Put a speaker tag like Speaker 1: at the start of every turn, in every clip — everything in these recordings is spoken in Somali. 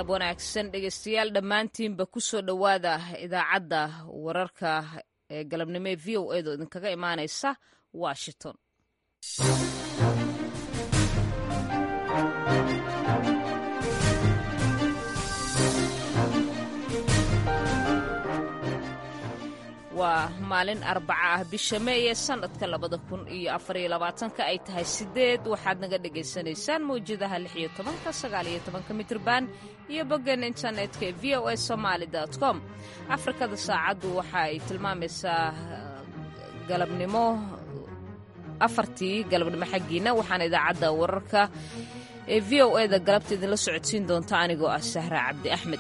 Speaker 1: galab wanaagsan dhegeystayaal dhammaantiinba ku soo dhowaada idaacadda wararka ee galabnimo ee v o edo idinkaga imaanaysa washington waa maalin arbaca ah bisha meeye sannadka labada kun iyo afariyo labaatanka ay tahay sideed waxaad naga dhagaysanaysaan mawjadaha lix iyo tobanka sagaal iyo tobanka mitrban iyo boggan internetka ee v o a somaali com afrikada saacaddu waxa ay tilmaamaysaa galabnimo afartii galabnimo xaggiina waxaana idaacadda wararka ee v o e da galabta idinla socodsiin doonta anigoo ah sahra cabdi axmed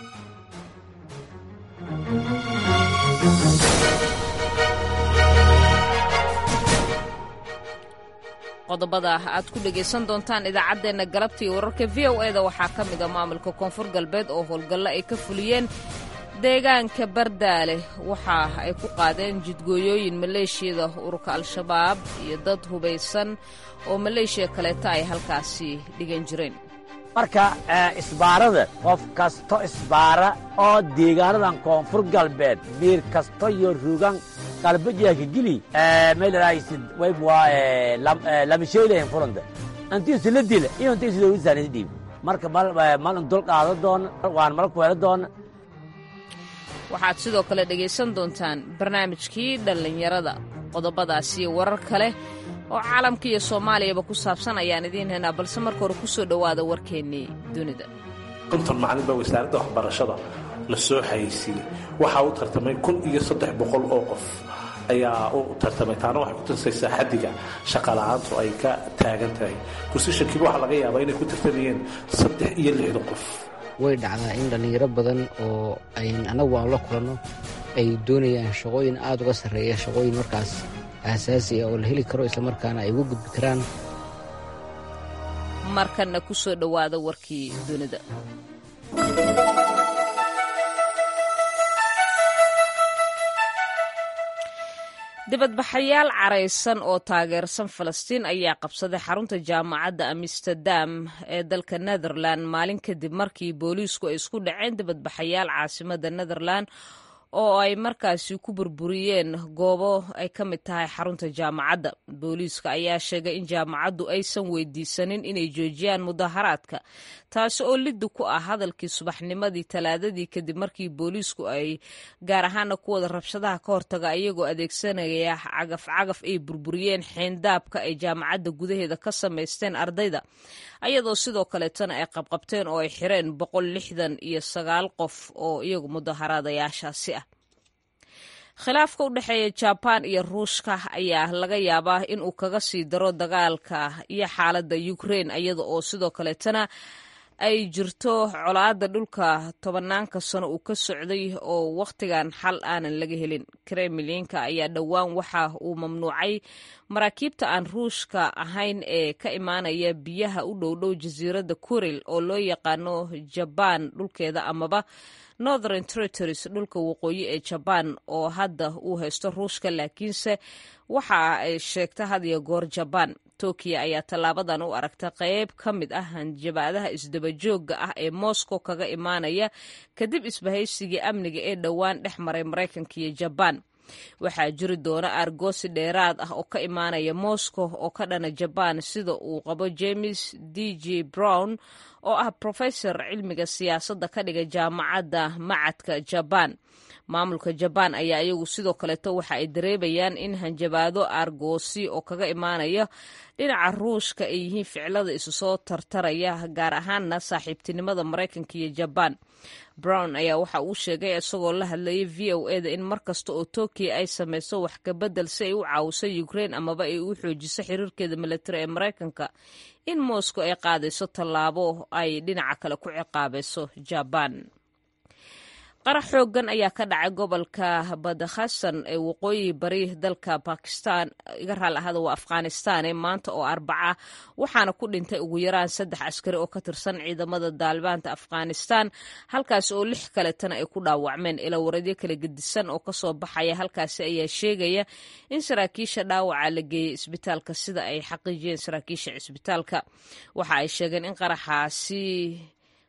Speaker 1: qodobada aad ku dhegaysan doontaan idaacaddeenna galabta iyo wararka v o eda waxaa ka mida maamulka koonfur galbeed oo howlgallo ay ka fuliyeen deegaanka bardaale waxa ay ku qaadeen jidgooyooyin maleeshiyada ururka al-shabaab iyo dad hubaysan oo maleeshiya kaleeta ay halkaasi dhigan jireen
Speaker 2: marka isbaarada qof kasto isbaara oo deegaanadan koonfur galbeed biir kasto iyo rugan qalbajeeka gili meelaraysid waybwa lamisheelahen furanta antiisu la dila iyo antiisu dowladsaanisi dhiib marka malin dul qaado doona waan mal kuhelo doona
Speaker 1: waxaad sidoo kale dhegaysan doontaan barnaamijkii dhallinyarada qodobadaasiyo warar kale oo caalamka iyo soomaaliyaba ku saabsan ayaan idiin haynaa balse marka hore ku soo dhowaada warkeennii dunida
Speaker 3: konton macalin baa wasaaradda waxbarashada la soo xayeysiiyey waxaa u tartamay kun iyo saddex boqol oo qof ayaa u tartamay taana waxay ku tusaysaa xaddiga shaqala'aantu ay ka taagan tahay kusishankiiba waxaa laga yaabaa inay ku tartamayeen saddex iyo lixdan qof
Speaker 4: way dhacdaa in dhallinyaro badan oo ayn annagu aan la kulanno ay doonayaan shaqooyin aad uga sarreeya shaqooyin markaas aasaasi ah oo la heli karo islamarkaana ay uga gudbi karaan
Speaker 1: markanna ku soo dhowaada warkii dunida dibadbaxayaal caraysan oo taageersan falastiin ayaa qabsaday xarunta jaamacadda amsterdam ee dalka netherland maalin kadib markii booliisku ay isku dhaceen dibadbaxayaal caasimada netherland oo ay markaasi ku burburiyeen goobo ay ka mid tahay xarunta jaamacadda booliiska ayaa sheegay in jaamacaddu aysan weydiisanin inay joojiyaan mudaharaadka taasi oo liddi ku ah hadalkii subaxnimadii talaadadii kadib markii booliisku ay gaar ahaana kuwada rabshadaha ka hortaga iyagoo adeegsanaya cagaf cagaf ay burburiyeen xeendaabka ay jaamacadda gudaheeda ka samaysteen ardayda ayadoo sidoo kaleetana ay qabqabteen oo ay xireen boqol lixdan iyo sagaal qof oo iyagu mudaharaadayaashaasi ah khilaafka u dhexeeya jabaan iyo ruushka ayaa laga yaabaa in uu kaga sii daro dagaalka iyo xaaladda ukrein iyada oo sidoo kaleetana ay jirto colaadda dhulka tobanaanka sano uu ka socday oo wakhtigan xal aanan laga helin kremlinka ayaa dhowaan waxa uu mamnuucay maraakiibta aan ruushka ahayn ee ka imaanaya biyaha u dhowdhow jasiiradda kuril oo loo yaqaano jabaan dhulkeeda amaba northern territories dhulka waqooyi ee jabaan oo hadda uu haysto ruushka laakiinse waxa ay sheegta had iyo goor jabaan tokiya ayaa tallaabadan u aragta qayb ka mid ah hanjabaadaha isdabajooga ah ee moscow kaga imaanaya kadib isbahaysigii amniga ee dhowaan dhex maray maraykanka iyo jabaan waxaa jiri doona aargoosi dheeraad ah oo ka imaanaya moscow oo ka dhana jabaan sida uu qabo james d j brown oo ah professor cilmiga siyaasadda ka dhiga jaamacadda macadka jabaan maamulka jabaan ayaa iyagu sidoo kaleeto waxa ay dareebayaan in hanjabaado aargoosi oo kaga imaanaya dhinaca ruushka ay yihiin ficilada isu soo tartaraya gaar ahaanna saaxiibtinimada maraykanka iyo jabaan brown ayaa waxa uu sheegay isagoo la hadlayay v o eda in mar kasta oo tokiya ay samayso wax kabedel si ay u caawiso ukrein amaba ay u xoojiso xiriirkeeda milatari ee maraykanka in moscow ay qaadayso tallaabo ay dhinaca kale ku ciqaabayso jabaan qarax xoogan ayaa ka dhacay gobolka badakhassan ee waqooyi bari dalka bakistan iga raal ahada waa afghanistan ee maanta oo arbaca waxaana ku dhintay ugu yaraan saddex askari oo ka tirsan ciidamada daalibaanta afghanistan halkaas oo lix kaletana ay ku dhaawacmeen ilawaradyo kala gedisan oo kasoo baxaya halkaasi ayaa sheegaya in saraakiisha dhaawaca la geeyey isbitaalka sida ay xaqiijiyeen saraakiisha cisbitaalka waxa ay sheegeen in qaraxaasi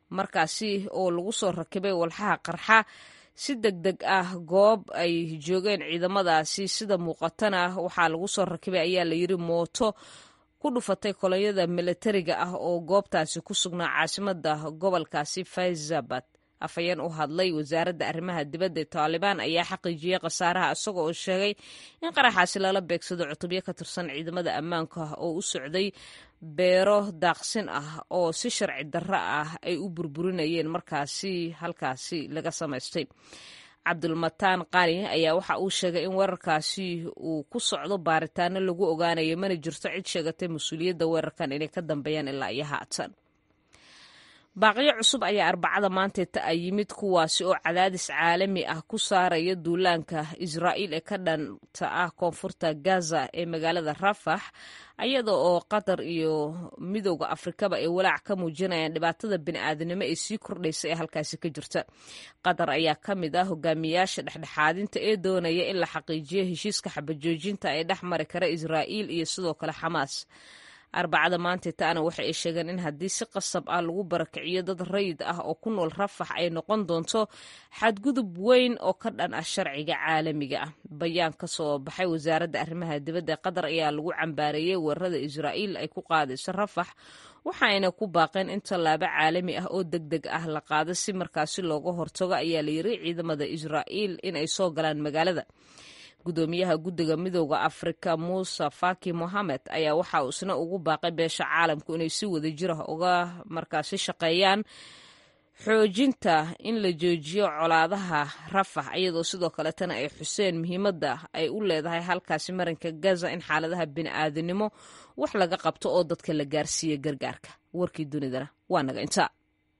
Speaker 1: markaasi oo lagu soo rakibay walxaha qarxa si deg deg ah goob ay joogeen ciidamadaasi sida muuqatana waxaa lagu soo rakibay ayaa layidhi mooto ku dhufatay kolonyada milatariga ah oo goobtaasi ku sugnaa caasimada gobolkaasi faizabad afhayeen u hadlay wasaaradda arrimaha dibadda ee taalibaan ayaa xaqiijiyey khasaaraha isaga oo sheegay in qaraxaasi lala beegsado cutubyo ka tirsan ciidamada ammaanka oo u socday beero daaqsin ah oo si sharci darro ah ay u burburinayeen markaasi halkaasi laga samaystay cabdulmataan qani ayaa waxa uu sheegay in weerarkaasi uu ku socdo baaritaano lagu ogaanayo mana jirto cid sheegatay mas-uuliyadda weerarkan inay ka dambeeyaan ilaa iyo haatan baaqiyo cusub ayaa arbacada maanteeta a yimid kuwaasi oo cadaadis caalami ah ku saaraya duulaanka israa'iil ee ka dhanta ah koonfurta gaza ee magaalada rafax iyada oo qatar iyo midowda afrikaba ay walaac ka muujinayaan dhibaatada bini'aadanimo ee sii kordhaysa ee halkaasi ka jirta qatar ayaa ka mid ah hogaamiyaasha dhexdhexaadinta ee doonaya in la xaqiijiyo heshiiska xabajoojinta ee dhex mari kara israa'iil iyo sidoo kale xamaas arbacada maanteetaana waxa ay sheegeen in haddii si qasab ah lagu barakiciyo dad rayid ah oo ku nool rafax ay noqon doonto xadgudub weyn oo ka dhan ah sharciga caalamiga ah bayaan ka soo baxay wasaaradda arrimaha dibadda ee qatar ayaa lagu cambaareeyey weerarada israa'iil ay ku qaadayso rafax waxaayna ku baaqeen in tallaabo caalami ah oo deg deg ah la qaado si markaasi looga hortago ayaa la yiri ciidamada israa'iil in ay soo galaan magaalada gudoomiyaha guddiga midooda afrika muuse faki mohamed ayaa waxa uu isna ugu baaqay beesha caalamku inay si wada jir ah uga markaasi shaqeeyaan xoojinta in la joojiyo colaadaha rafax iyadoo sidoo kaletana ay xuseen muhiimadda ay u leedahay halkaasi marinka gaza in xaaladaha bini'aadanimo wax laga qabto oo dadka la gaarsiiya gargaarka warkii dunidana waa naga intaa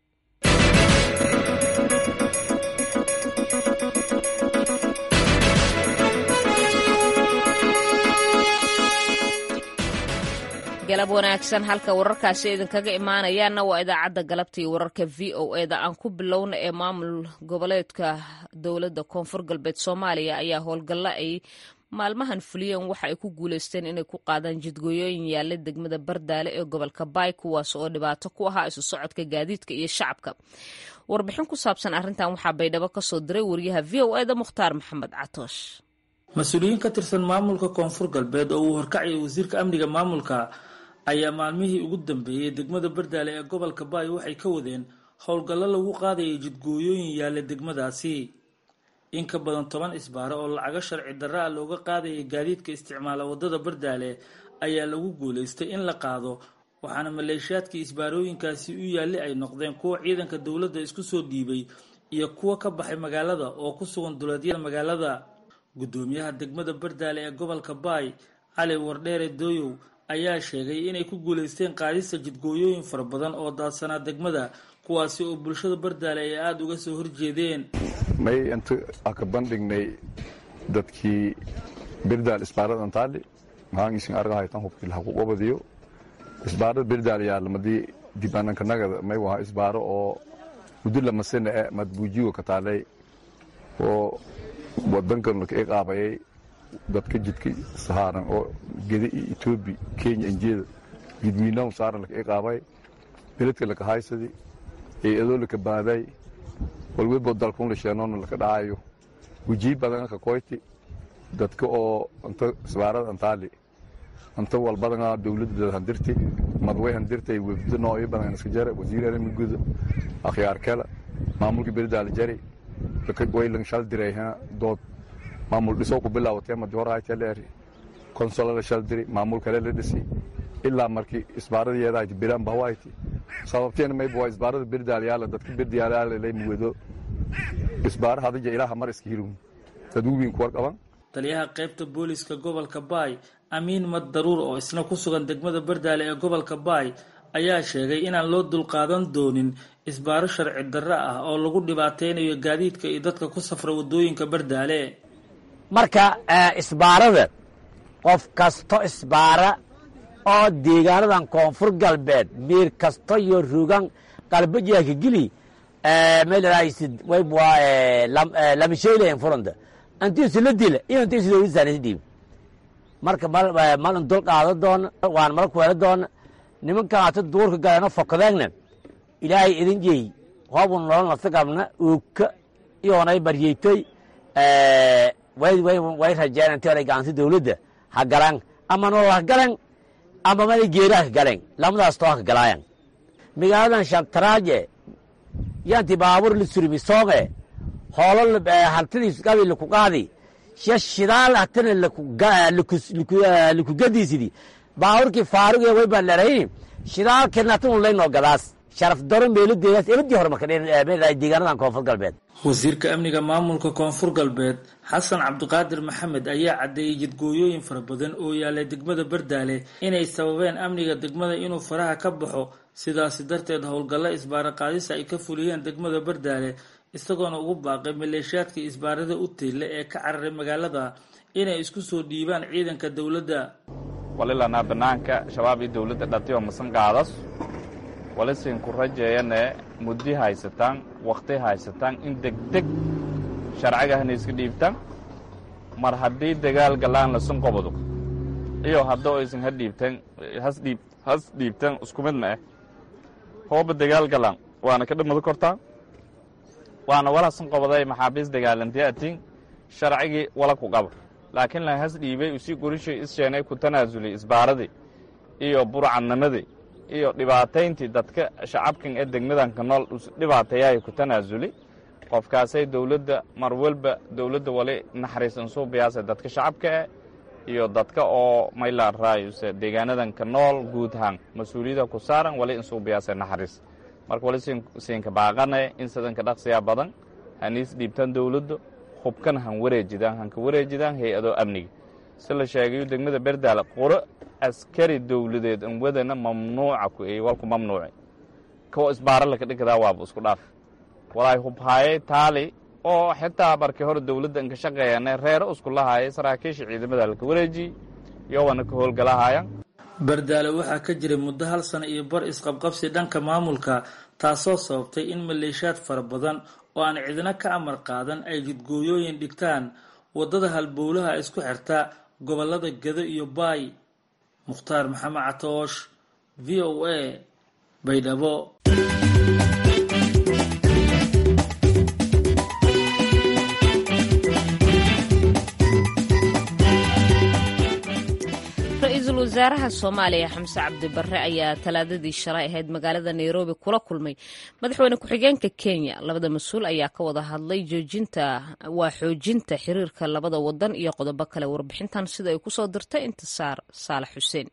Speaker 1: galab wanaagsan halka wararkaasi idinkaga imaanayaana waa idaacadda galabta iyo wararka v o eda aan ku bilowna ee maamul goboleedka dowladda koonfur galbeed soomaaliya ayaa howlgalla ay maalmahan fuliyeen waxa ay ku guuleysteen inay ku qaadaan jidgooyooyin yaalla degmada bardaale ee gobolka baay kuwaas oo dhibaato ku ahaa isu socodka gaadiidka iyo shacabka warbixin ku saabsan arrintan waxaa baydhabo ka soo diray wariyaha v o eda mukhtaar maxamed catoosh
Speaker 5: mas-uuliyiin ka tirsan maamulka koonfur galbeed oo uu horkacayay wasiirka amniga maamulka ayaa maalmihii ugu dambeeyey degmada bardaale ee gobolka baay waxay ka wadeen howlgallo lagu qaadayay jidgooyooyin yaalla degmadaasi in ka badan toban isbaaro oo lacago sharci darra a looga qaadayay gaadiidka isticmaala waddada bardaale ayaa lagu guulaystay in la qaado waxaana maleeshiyaadkii isbaarooyinkaasi u yaalli ay noqdeen kuwa ciidanka dowladda isku soo dhiibay iyo kuwa ka baxay magaalada oo ku sugan duleedyada magaalada guddoomiyaha degmada bardaale ee gobolka baay cali wardheere dooyow ayaa sheegay inay ku guulaysteen qaadista jidgooyooyin fara badan oo daadsanaa degmada kuwaasi oo bulshada bardaale ay aada uga soo horjeedeen
Speaker 6: may inta aka bandhignay dadkii birdaal isbaarada antaali mahaangiisin argahaytan hubkii lahaku qabadiyo isbaarada birdaal yaalamadii dibananka nagada may waha isbaaro oo muddo lamasana e madbuujigo ka taalay oo wadankan laka iqaabayay dadka jidka sahaaran oo geda iyo etoobi kenya injeeda jidwiinahu saaran laka iqaabay beledka laka haysadi eeadoo laka baaday walwebo dalkun lasheenona laka dhaayo wujii badan ka koyti dadka oo anta isbaarada antaali anta walbadana dowladda handirti madway handirtay webdo noocyo badan iska jara wasiir arimigoda akhyaar kala maamulka berdaala jari waylan shal diray dood maamul dhisoo ku bilaawatee madi hor hayteleeri konsola la shal diri maamul kale la dhisi ilaa markii isbaaradayeeda hayti biraan bahawayti sababteena mayba waa isbaarada berdaalyaala dadka berdaalyaala lay muwado isbaara hadija ilaaha mar iska hirun dad uwiin kuwar qaban
Speaker 5: taliyaha qaybta booliska gobolka baay amiin mad daruur oo isna ku sugan degmada bardaale ee gobolka baay ayaa sheegay inaan loo dulqaadan doonin isbaaro sharci darro ah oo lagu dhibaataynayo gaadiidka iyo dadka ku safra waddooyinka bardaale
Speaker 2: marka isbaarada qof kasto isbaara oo deegaanadan koonfur galbeed miir kasto iyo rugan qalbajaaka geli meelahaysid waybwa lamasheylayan furanta antiisu la dila iyo antiisu dowladsaanisi dhiib marka malin dul qaado doona waan mala kuweelo doona nimankan ata duurka galeeno fokadeegna ilaahay idin jeey hoobun nolol nafta qabna uugka iyoonay baryeytoy way rajeen intii hore gacanti dawladda ha galan ama nolol ha galan ama mada geera ha galan lamadaas too ha galaayan magaaladan shantaraaje yanti baabur la surimi soome hoolo haltidiis qabi laku qaadi sha shidaal hatana laku gadiisidi baaburkii faaruge way baan lerayn shidaalkeedna hatan laynoo gadaas sharaf daro meeladeedaas ebadii hore marka deegaanadan koonfur galbeed
Speaker 5: wasiirka amniga maamulka koonfur galbeed xasan cabdiqaadir maxamed ayaa caddeeyey jidgooyooyin fara badan oo yaalay degmada bardaale inay sababeen amniga degmada inuu faraha ka baxo sidaasi darteed howlgallo isbaara qaadisa ay ka fuliyeen degmada bardaale isagoona ugu baaqay maleeshiyaadkii isbaarada u tiille ee ka cararay magaalada inay isku soo dhiibaan ciidanka dowladda
Speaker 7: walilanaa banaanka shabaab iyo dowladda dhatiyo masan qaadas walisin ku rajeeyane muddi haysataan wakhti haysataan in degdeg sharcigahna iska dhiibtaan mar haddii dagaal galaan lasun qobado iyo haddoo aysan ha dhiibtaan hasdhiib has dhiibtaan isku mid ma ah hooba dagaal galaan waana ka dhamado kortaa waana wala sun qobaday maxaabiis dagaalantiya atiin sharcigii wala ku qaba laakiin la has dhiibay usii gorishay issheenay ku tanaasulay isbaaradii iyo burcadnimadii iyo dhibaatayntii dadka shacabkan ee degmadanka nool dhibaateeyahay ku tanaasuli qofkaasay dowladda mar walba dowladda wali naxariisan suu biyaasa dadka shacabka eh iyo dadka oo mayla raayuse deegaanadanka nool guud ahaan mas-uuliyada ku saaran wali insuu biyaasa naxariis marka wali siinka baaqane in sidanka dhaqsiyaa badan haniis dhiibtaan dowladda hubkan han wareejidaan hanka wareejidaan hay-ado amniga si la sheegayo degmada berdaale quro askari dowladeed an wadana mamnuuca ku ey walku mamnuuci kuwa isbaara laka dhigdaa waaba isku dhaaf walaay hubhaayay taali oo xitaa markii hore dowladda anka shaqeeyane reero isku lahaayay saraakiisha ciidamada laka wareejiy yowana ka howlgalahayan
Speaker 5: bardaale waxaa ka jiray muddo hal sano iyo bar isqabqabsi dhanka maamulka taasoo sababtay in maleeshiyaad fara badan oo aan cidina ka amar qaadan ay jidgooyooyin dhigtaan waddada halbowlaha isku xirta gobollada gado iyo baay mukhtaar maxamed catoosh v o a baydhabo
Speaker 1: ra-iisul wasaaraha soomaaliya xamse cabdi barre ayaa talaadadii shalay ahayd magaalada nairobi kula kulmay madaxweyne ku-xigeenka kenya labada mas-uul ayaa ka wada hadlay joojinta waa xoojinta xiriirka labada wadan iyo qodobo kale warbixintan sida ay kusoo dirtay intisaar saalax xuseen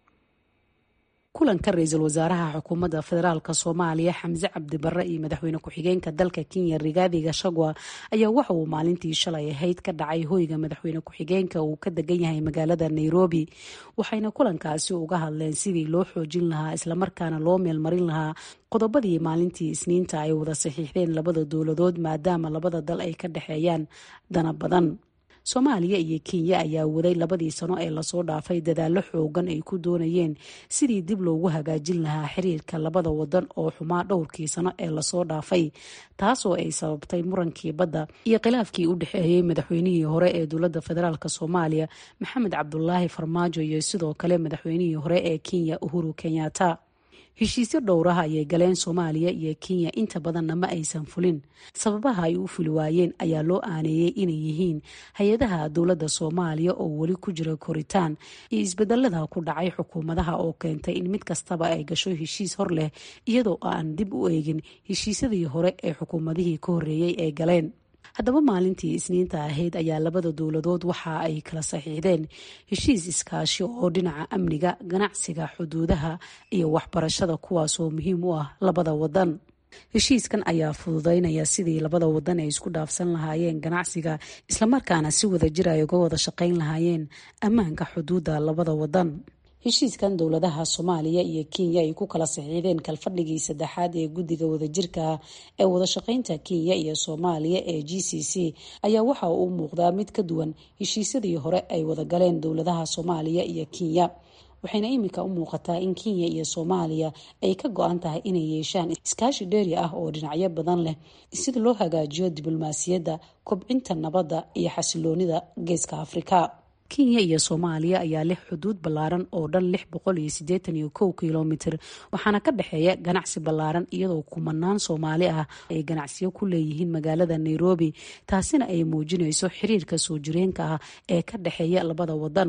Speaker 8: kulanka ra-iisul wasaaraha xukuumadda federaalk soomaaliya xamse cabdi barre iyo madaxweyne ku-xigeenka dalka kenya rigaadi gashagwa ayaa waxa uu maalintii shalay ahayd ka dhacay hoyga madaxweyne ku-xigeenka uu ka degan yahay magaalada nairobi waxayna kulankaasi uga hadleen sidii loo xoojin lahaa islamarkaana loo meelmarin lahaa qodobadii maalintii isniinta ay wada saxiixdeen labada dowladood maadaama labada dal ay ka dhexeeyaan dana badan soomaaliya iyo kenya ayaa waday labadii sano ee lasoo dhaafay dadaallo xoogan ay ku doonayeen sidii dib loogu hagaajin lahaa xiriirka labada wadan oo xumaa dhowrkii sano ee lasoo dhaafay taasoo ay sababtay murankii badda iyo khilaafkii u dhexeeyey madaxweynihii hore ee dowladda federaalk soomaaliya maxamed cabdulaahi farmaajo iyo sidoo kale madaxweynihii hore ee kenya uhuru kenyatta heshiisyo dhowraha ayay galeen soomaaliya iyo kenya inta badanna ma aysan fulin sababaha ay u fuli waayeen ayaa loo aaneeyey inay yihiin hay-adaha dowladda soomaaliya oo weli ku jira koritaan iyo isbedelada ku dhacay xukuumadaha oo keentay in mid kastaba ay gasho heshiis hor leh iyadoo aan dib u eegin heshiisyadii hore ee xukuumadihii ka horreeyey ay galeen haddaba maalintii isniinta ahayd ayaa labada dowladood waxa ay kala saxiixdeen heshiis iskaashi oo dhinaca amniga ganacsiga xuduudaha iyo waxbarashada kuwaasoo muhiim u ah labada wadan heshiiskan ayaa fududeynaya sidii labada wadan ay isku dhaafsan lahaayeen ganacsiga islamarkaana si wada jir ay uga wada shaqayn lahaayeen ammaanka xuduudda labada wadan heshiiskan dowladaha soomaaliya iyo kenya ay ku kala saxiixdeen kalfadhigii saddexaad ee guddiga wadajirka ee wadashaqeynta kenya iyo soomaaliya ee g c c ayaa waxa uu muuqdaa mid ka duwan heshiisyadii hore ay wadagaleen dowladaha soomaaliya iyo kenya waxayna iminka u muuqataa in kenya iyo soomaaliya ay ka go-an tahay inay yeeshaan iskaashi dheeri ah oo dhinacyo badan leh sida loo hagaajiyo diblomaasiyadda kobcinta nabadda iyo xasiloonida geeska afrika kenya iyo soomaaliya ayaa leh xuduud ballaaran oo dhan lix boqol iyo siddeetan iyo kow kilomitir waxaana ka dhexeeya ganacsi ballaaran iyadoo kumanaan soomaali ah ay ganacsiyo ku leeyihiin magaalada nairobi taasina ay muujinayso xiriirka soo jireenka ah ee ka dhexeeya labada wadan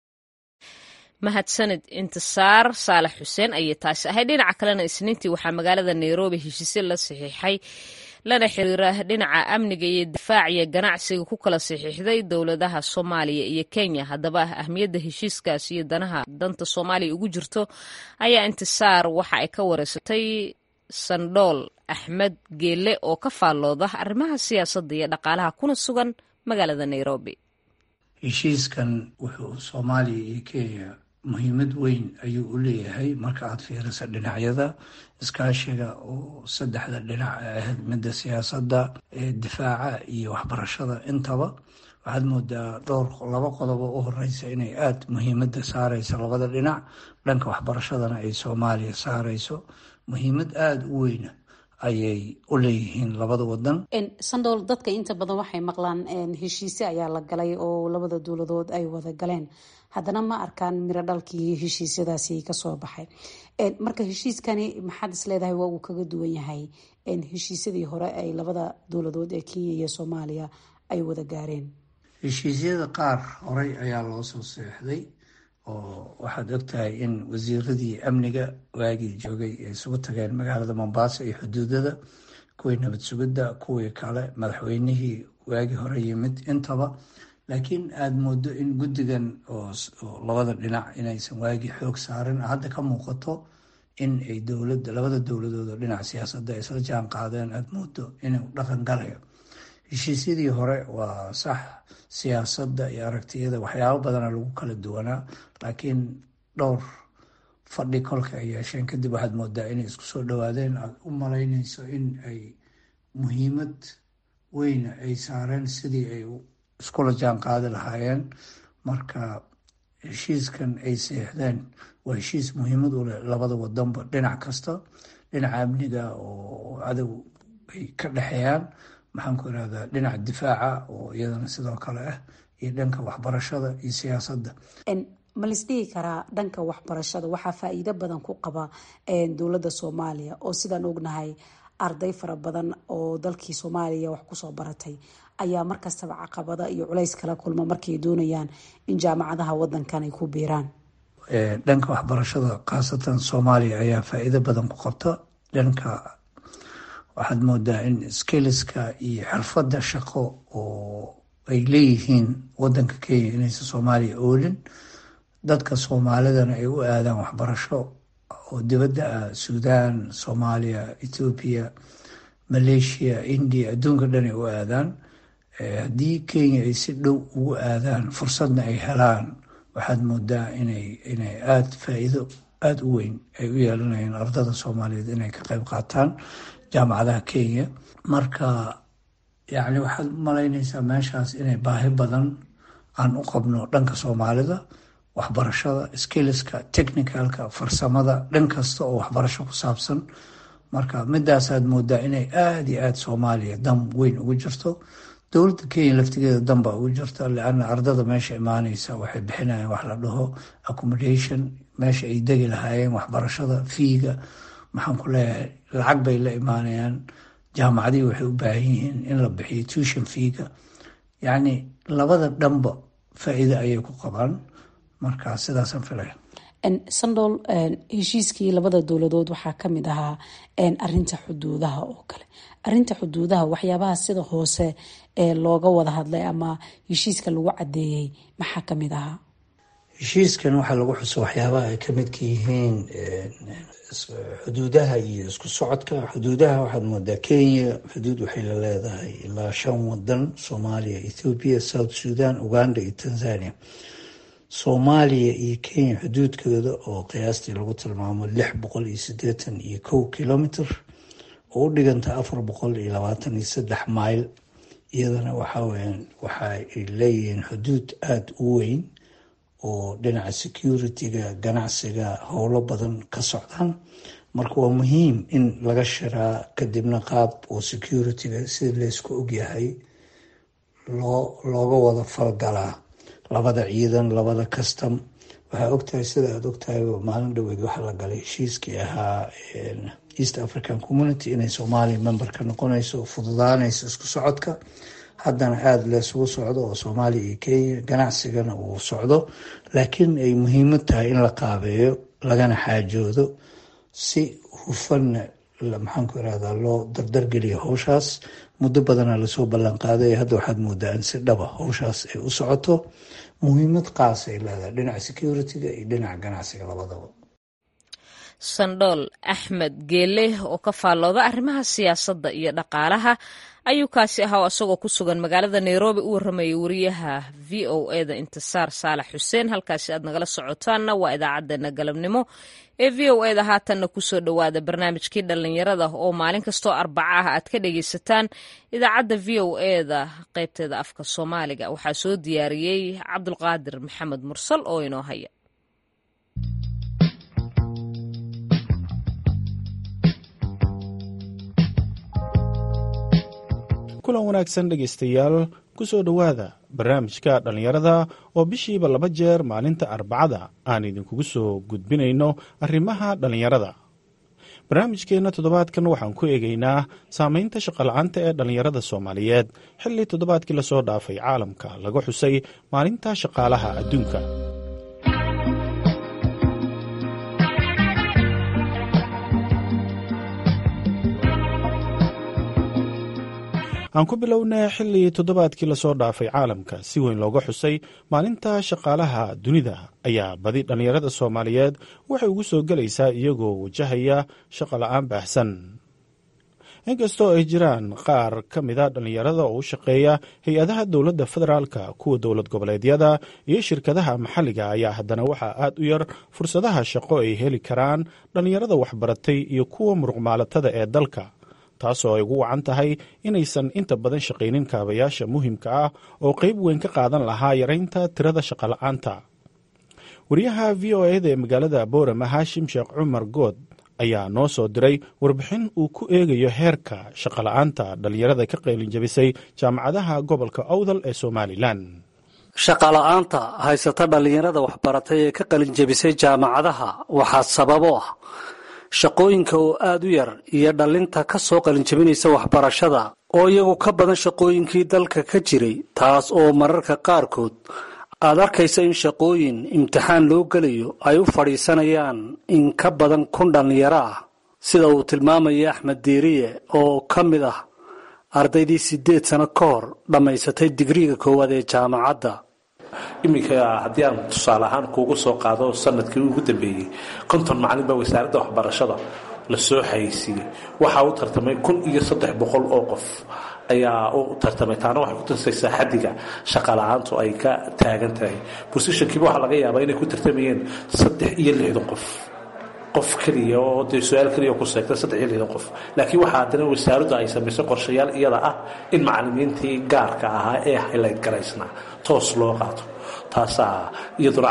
Speaker 1: mahadsanid intisaar saalax xuseen ayay taasi ahayd dhinaca kalena isniintii waxaa magaalada nairobi heshiisyo la saxiixay lana xiriira dhinaca amniga iyo difaac iyo ganacsiga ku kala saxiixday dowladaha soomaaliya iyo kenya haddaba ahmiyadda heshiiskaas iyo danaha danta soomaaliya ugu jirto ayaa intisaar waxa ay ka wareysatay sandhool axmed geelle oo ka faallooda arrimaha siyaasadda iyo dhaqaalaha kuna sugan magaalada nairobi
Speaker 9: heshiiskan wuxuu soomaaliya iyo kenya muhiimad weyn ayuu u leeyahay marka aad fiirisa dhinacyada iskaashiga oo saddexda dhinac ahayd midda siyaasadda difaaca iyo waxbarashada intaba waxaad moodaa dhowr laba qodobo u horeysa inay aada muhiimadda saareyso labada dhinac dhanka waxbarashadana ay soomaaliya saareyso muhiimad aada u weyna ayay u leeyihiin labada wadan
Speaker 8: sandool dadka inta badan waxay maqlaan heshiise ayaa la galay oo labada dowladood ay wada galeen haddana ma arkaan miro dhalkii heshiisyadaasi kasoo baxay marka heshiiskani maxaad is leedahay waa uu kaga duwan yahay heshiisyadii hore ay labada dowladood ee kenya iyo soomaaliya ay wada gaareen
Speaker 9: heshiisyada qaar horey ayaa loo soo seexday oo waxaad ogtahay in wasiiradii amniga waagii joogay ay isugu tageen magaalada mombasa iyo xuduudada kuwii nabad sugidda kuwii kale madaxweynihii waagii hore yimid intaba laakiin aada moodo in guddigan oo labada dhinac inaysan waagii xoog saarin hadda ka muuqato in ay dowlada labada dowladood oo dhinac siyaasadda ay isla jaan qaadeen aada moodo inuu dhaqan galayo heshiisyadii hore waa sax siyaasadda iyo aragtiyada waxyaabo badana lagu kala duwanaa laakiin dhowr fadhi kolka ay yeesheen kadib waxaad moodaa inay isku soo dhawaadeen aada u malaynayso in ay muhiimad weyna ay saareen sidii ay iskula jaan qaadi lahaayeen marka heshiiskan ay seexdeen waa heshiis muhiimad u leh labada wadanba dhinac kasta dhinaca amniga oo cadow ay ka dhexeeyaan maxaan ku irahdaa dhinaca difaaca oo iyadana sidoo kale ah iyo dhanka waxbarashada iyo siyaasadda
Speaker 8: ma lisdhihi karaa dhanka waxbarashada waxaa faa-iido badan ku qaba dowladda soomaaliya oo sidaan ognahay arday fara badan oo dalkii soomaaliya wax kusoo baratay ayaa markastaba caqabada iyo culays kala kulma markay doonayaan in jaamacadaha wadankan ay ku biiraan
Speaker 9: dhanka waxbarashada khaasatan soomaaliya ayaa faa-iido badan ku qabta dhanka waxaad moodaa in skiliska iyo xirfadda shaqo oo ay leeyihiin wadanka kenya inaysan soomaaliya oolin dadka soomaalidana ay u aadaan waxbarasho oo dibadda ah suudaan soomaaliya ethoobiya maleeshiya india adduunka dhan ay u aadaan haddii kenya ay si dhow ugu aadaan fursadna ay helaan waxaad moodaa inay inay aada faa-iido aada u weyn ay u yeelanayaan ardada soomaaliyeed inay ka qeyb qaataan jaamacadaha kenya marka yacni waxaad u malaynaysaa meeshaas inay baahi badan aan u qabno dhanka soomaalida waxbarashada skiliska technicalka farsamada dhan kasta oo waxbarasho ku saabsan marka midaasaad moodaa inay aada iyo aada soomaaliya dam weyn ugu jirto dowladda kenya laftigeeda danba ugu jirta leana ardada meesha imaaneysa waxay bixinayaan wax la dhaho accommodation meesha ay degi lahaayeen waxbarashada fiiga maxaan ku leeyahay lacag bay la imaanayaan jaamacadihii waxay u baahan yihiin in la bixiyo tuition fiiga yacni labada dhanba faa-iide ayay ku qabaan marka sidaasaan filaya
Speaker 8: sandol heshiiskii labada dowladood waxaa kamid ahaa arinta xuduudaha oo kale arinta xuduudaha waxyaabaha sida hoose ee looga wada hadlay ama heshiiska lagu cadeeyey maxaa kamid ahaa
Speaker 9: heshiiskan waxaa lagu xuso waxyaabaha ay kamidka yihiin xuduudaha iyo isku socodka xuduudaha waxaad moodaa kenya xuduud waxay la leedahay ilaa shan wadan soomaaliya ethoobiya south sudan uganda iyo tanzania soomaaliya iyo kenya xuduudkooda oo qiyaastii lagu tilmaamo lix boqol iyo sideetan iyo kow kilomitr oo u dhiganta afar boqol iyo labaatan iyo saddex mayl iyadana waxaweyaan waxa ay leeyihiin xuduud aada u weyn oo dhinaca security-ga ganacsiga howlo badan ka socdaan marka waa muhiim in laga shiraa kadibna qaab oo security-ga sida laysku ogyahay loo looga wada falgalaa labada ciidan labada custom waxaa ogtahay sida aada ogtahay maalin dhoweed waxaa la galay heshiiskii ahaa east african community inay soomaaliya member ka noqonayso oo fududaanayso isku socodka haddana aada leesugu socdo oo soomaaliya iyo kenya ganacsigana uu socdo laakiin ay muhiimad tahay in la qaabeeyo lagana xaajoodo si hufanna maxaanku irahdaa loo dardargeliyo howshaas muddo badana lasoo ballanqaaday hadda waxaad moodaa in si dhaba howshaas ay u socoto muhiimad qaas ay leedahay dhinaca security-ga iyo dhinaca ganacsiga labadaba
Speaker 1: sandhool axmed geele oo ka faallooda arrimaha siyaasadda iyo dhaqaalaha ayuu kaasi ahaa isagoo ku sugan magaalada nairobi u warramayay wariyaha v o eda intisaar saalax xuseen halkaasi aad nagala socotaanna waa idaacadeena galabnimo ee v o eda haatanna kusoo dhowaada barnaamijkii dhallinyarada oo maalin kastoo arbaca ah aad ka dhagaysataan idaacadda v o eda qaybteeda afka soomaaliga waxaa soo diyaariyey cabdulqaadir maxamed mursal oo inoo haya
Speaker 10: kulan wanaagsan dhegaystayaal ku soo dhowaada barnaamijka dhallinyarada oo bishiiba laba jeer maalinta arbacada aan idinkugu soo gudbinayno arrimaha dhallinyarada barnaamijkeenna toddobaadkan waxaan ku eegaynaa saamaynta shaqola'aanta ee dhallinyarada soomaaliyeed xilli toddobaadkii lasoo dhaafay caalamka laga xusay maalinta shaqaalaha adduunka aan ku bilownay xilli toddobaadkii lasoo dhaafay caalamka si weyn looga xusay maalinta shaqaalaha dunida ayaa badi dhallinyarada soomaaliyeed waxay ugu soo gelaysaa iyagoo wajahaya shaqo la-aan baahsan inkastoo ay jiraan qaar ka mida dhallinyarada oo u shaqeeya hay-adaha dowladda federaalka kuwa dowlad goboleedyada iyo shirkadaha maxalliga ayaa haddana waxaa aad u yar fursadaha shaqo ay heli karaan dhallinyarada waxbaratay iyo kuwa muruqmaalatada ee dalka taasoo ay ugu wacan tahay inaysan inta badan shaqaynin kaabayaasha muhiimka ah oo qayb weyn ka qaadan lahaa yaraynta tirada shaqola'aanta wariyaha v o eda ee magaalada boorama haashim sheekh cumar good ayaa noo soo diray warbixin uu ku eegayo heerka shaqola'aanta dhallinyarada ka qaylinjabisay jaamacadaha gobolka awdal ee somalilan
Speaker 11: shaqola'aanta haysata dhallinyarada waxbaratay ee ka qalinjabisay jaamacadaha waxaa sababo ah shaqooyinka oo aada u yar iyo dhallinta ka soo qalinjabinaysa waxbarashada oo iyagu ka badan shaqooyinkii dalka ka jiray taas oo mararka qaarkood aad arkaysa in shaqooyin imtixaan loo gelayo ay u fadhiisanayaan in ka badan kun dhallinyaro ah sida uu tilmaamaya axmed diiriye oo ka mid ah ardaydii siddeed sano ka hor dhammaysatay digriiga koowaad ee jaamacadda
Speaker 3: iminka haddii aan tusaale ahaan kuugu soo qaado sanadkii ugu dambeeyey konton macalin baa wasaaradda waxbarashada lasoo xayeysiiyey waxaa u tartamay kun iyo saddex boqol oo qof ayaa u tartamay taana waxay ku tusaysaa xaddiga shaqala-aantu ay ka taagan tahay bosishankiiba waxaa laga yaabaa inay ku tartamayeen saddex iyo lixdan qof qof keliya oo dee su-aal keliya ku seegta saddex iyo lixdan qof laakiin waxaa haddana wasaaraddu ay samaysay qorshayaal iyada ah in macalimiintii gaarka ahaa ee haylayd garaysnaa toos loo qaato taasaa iyaduna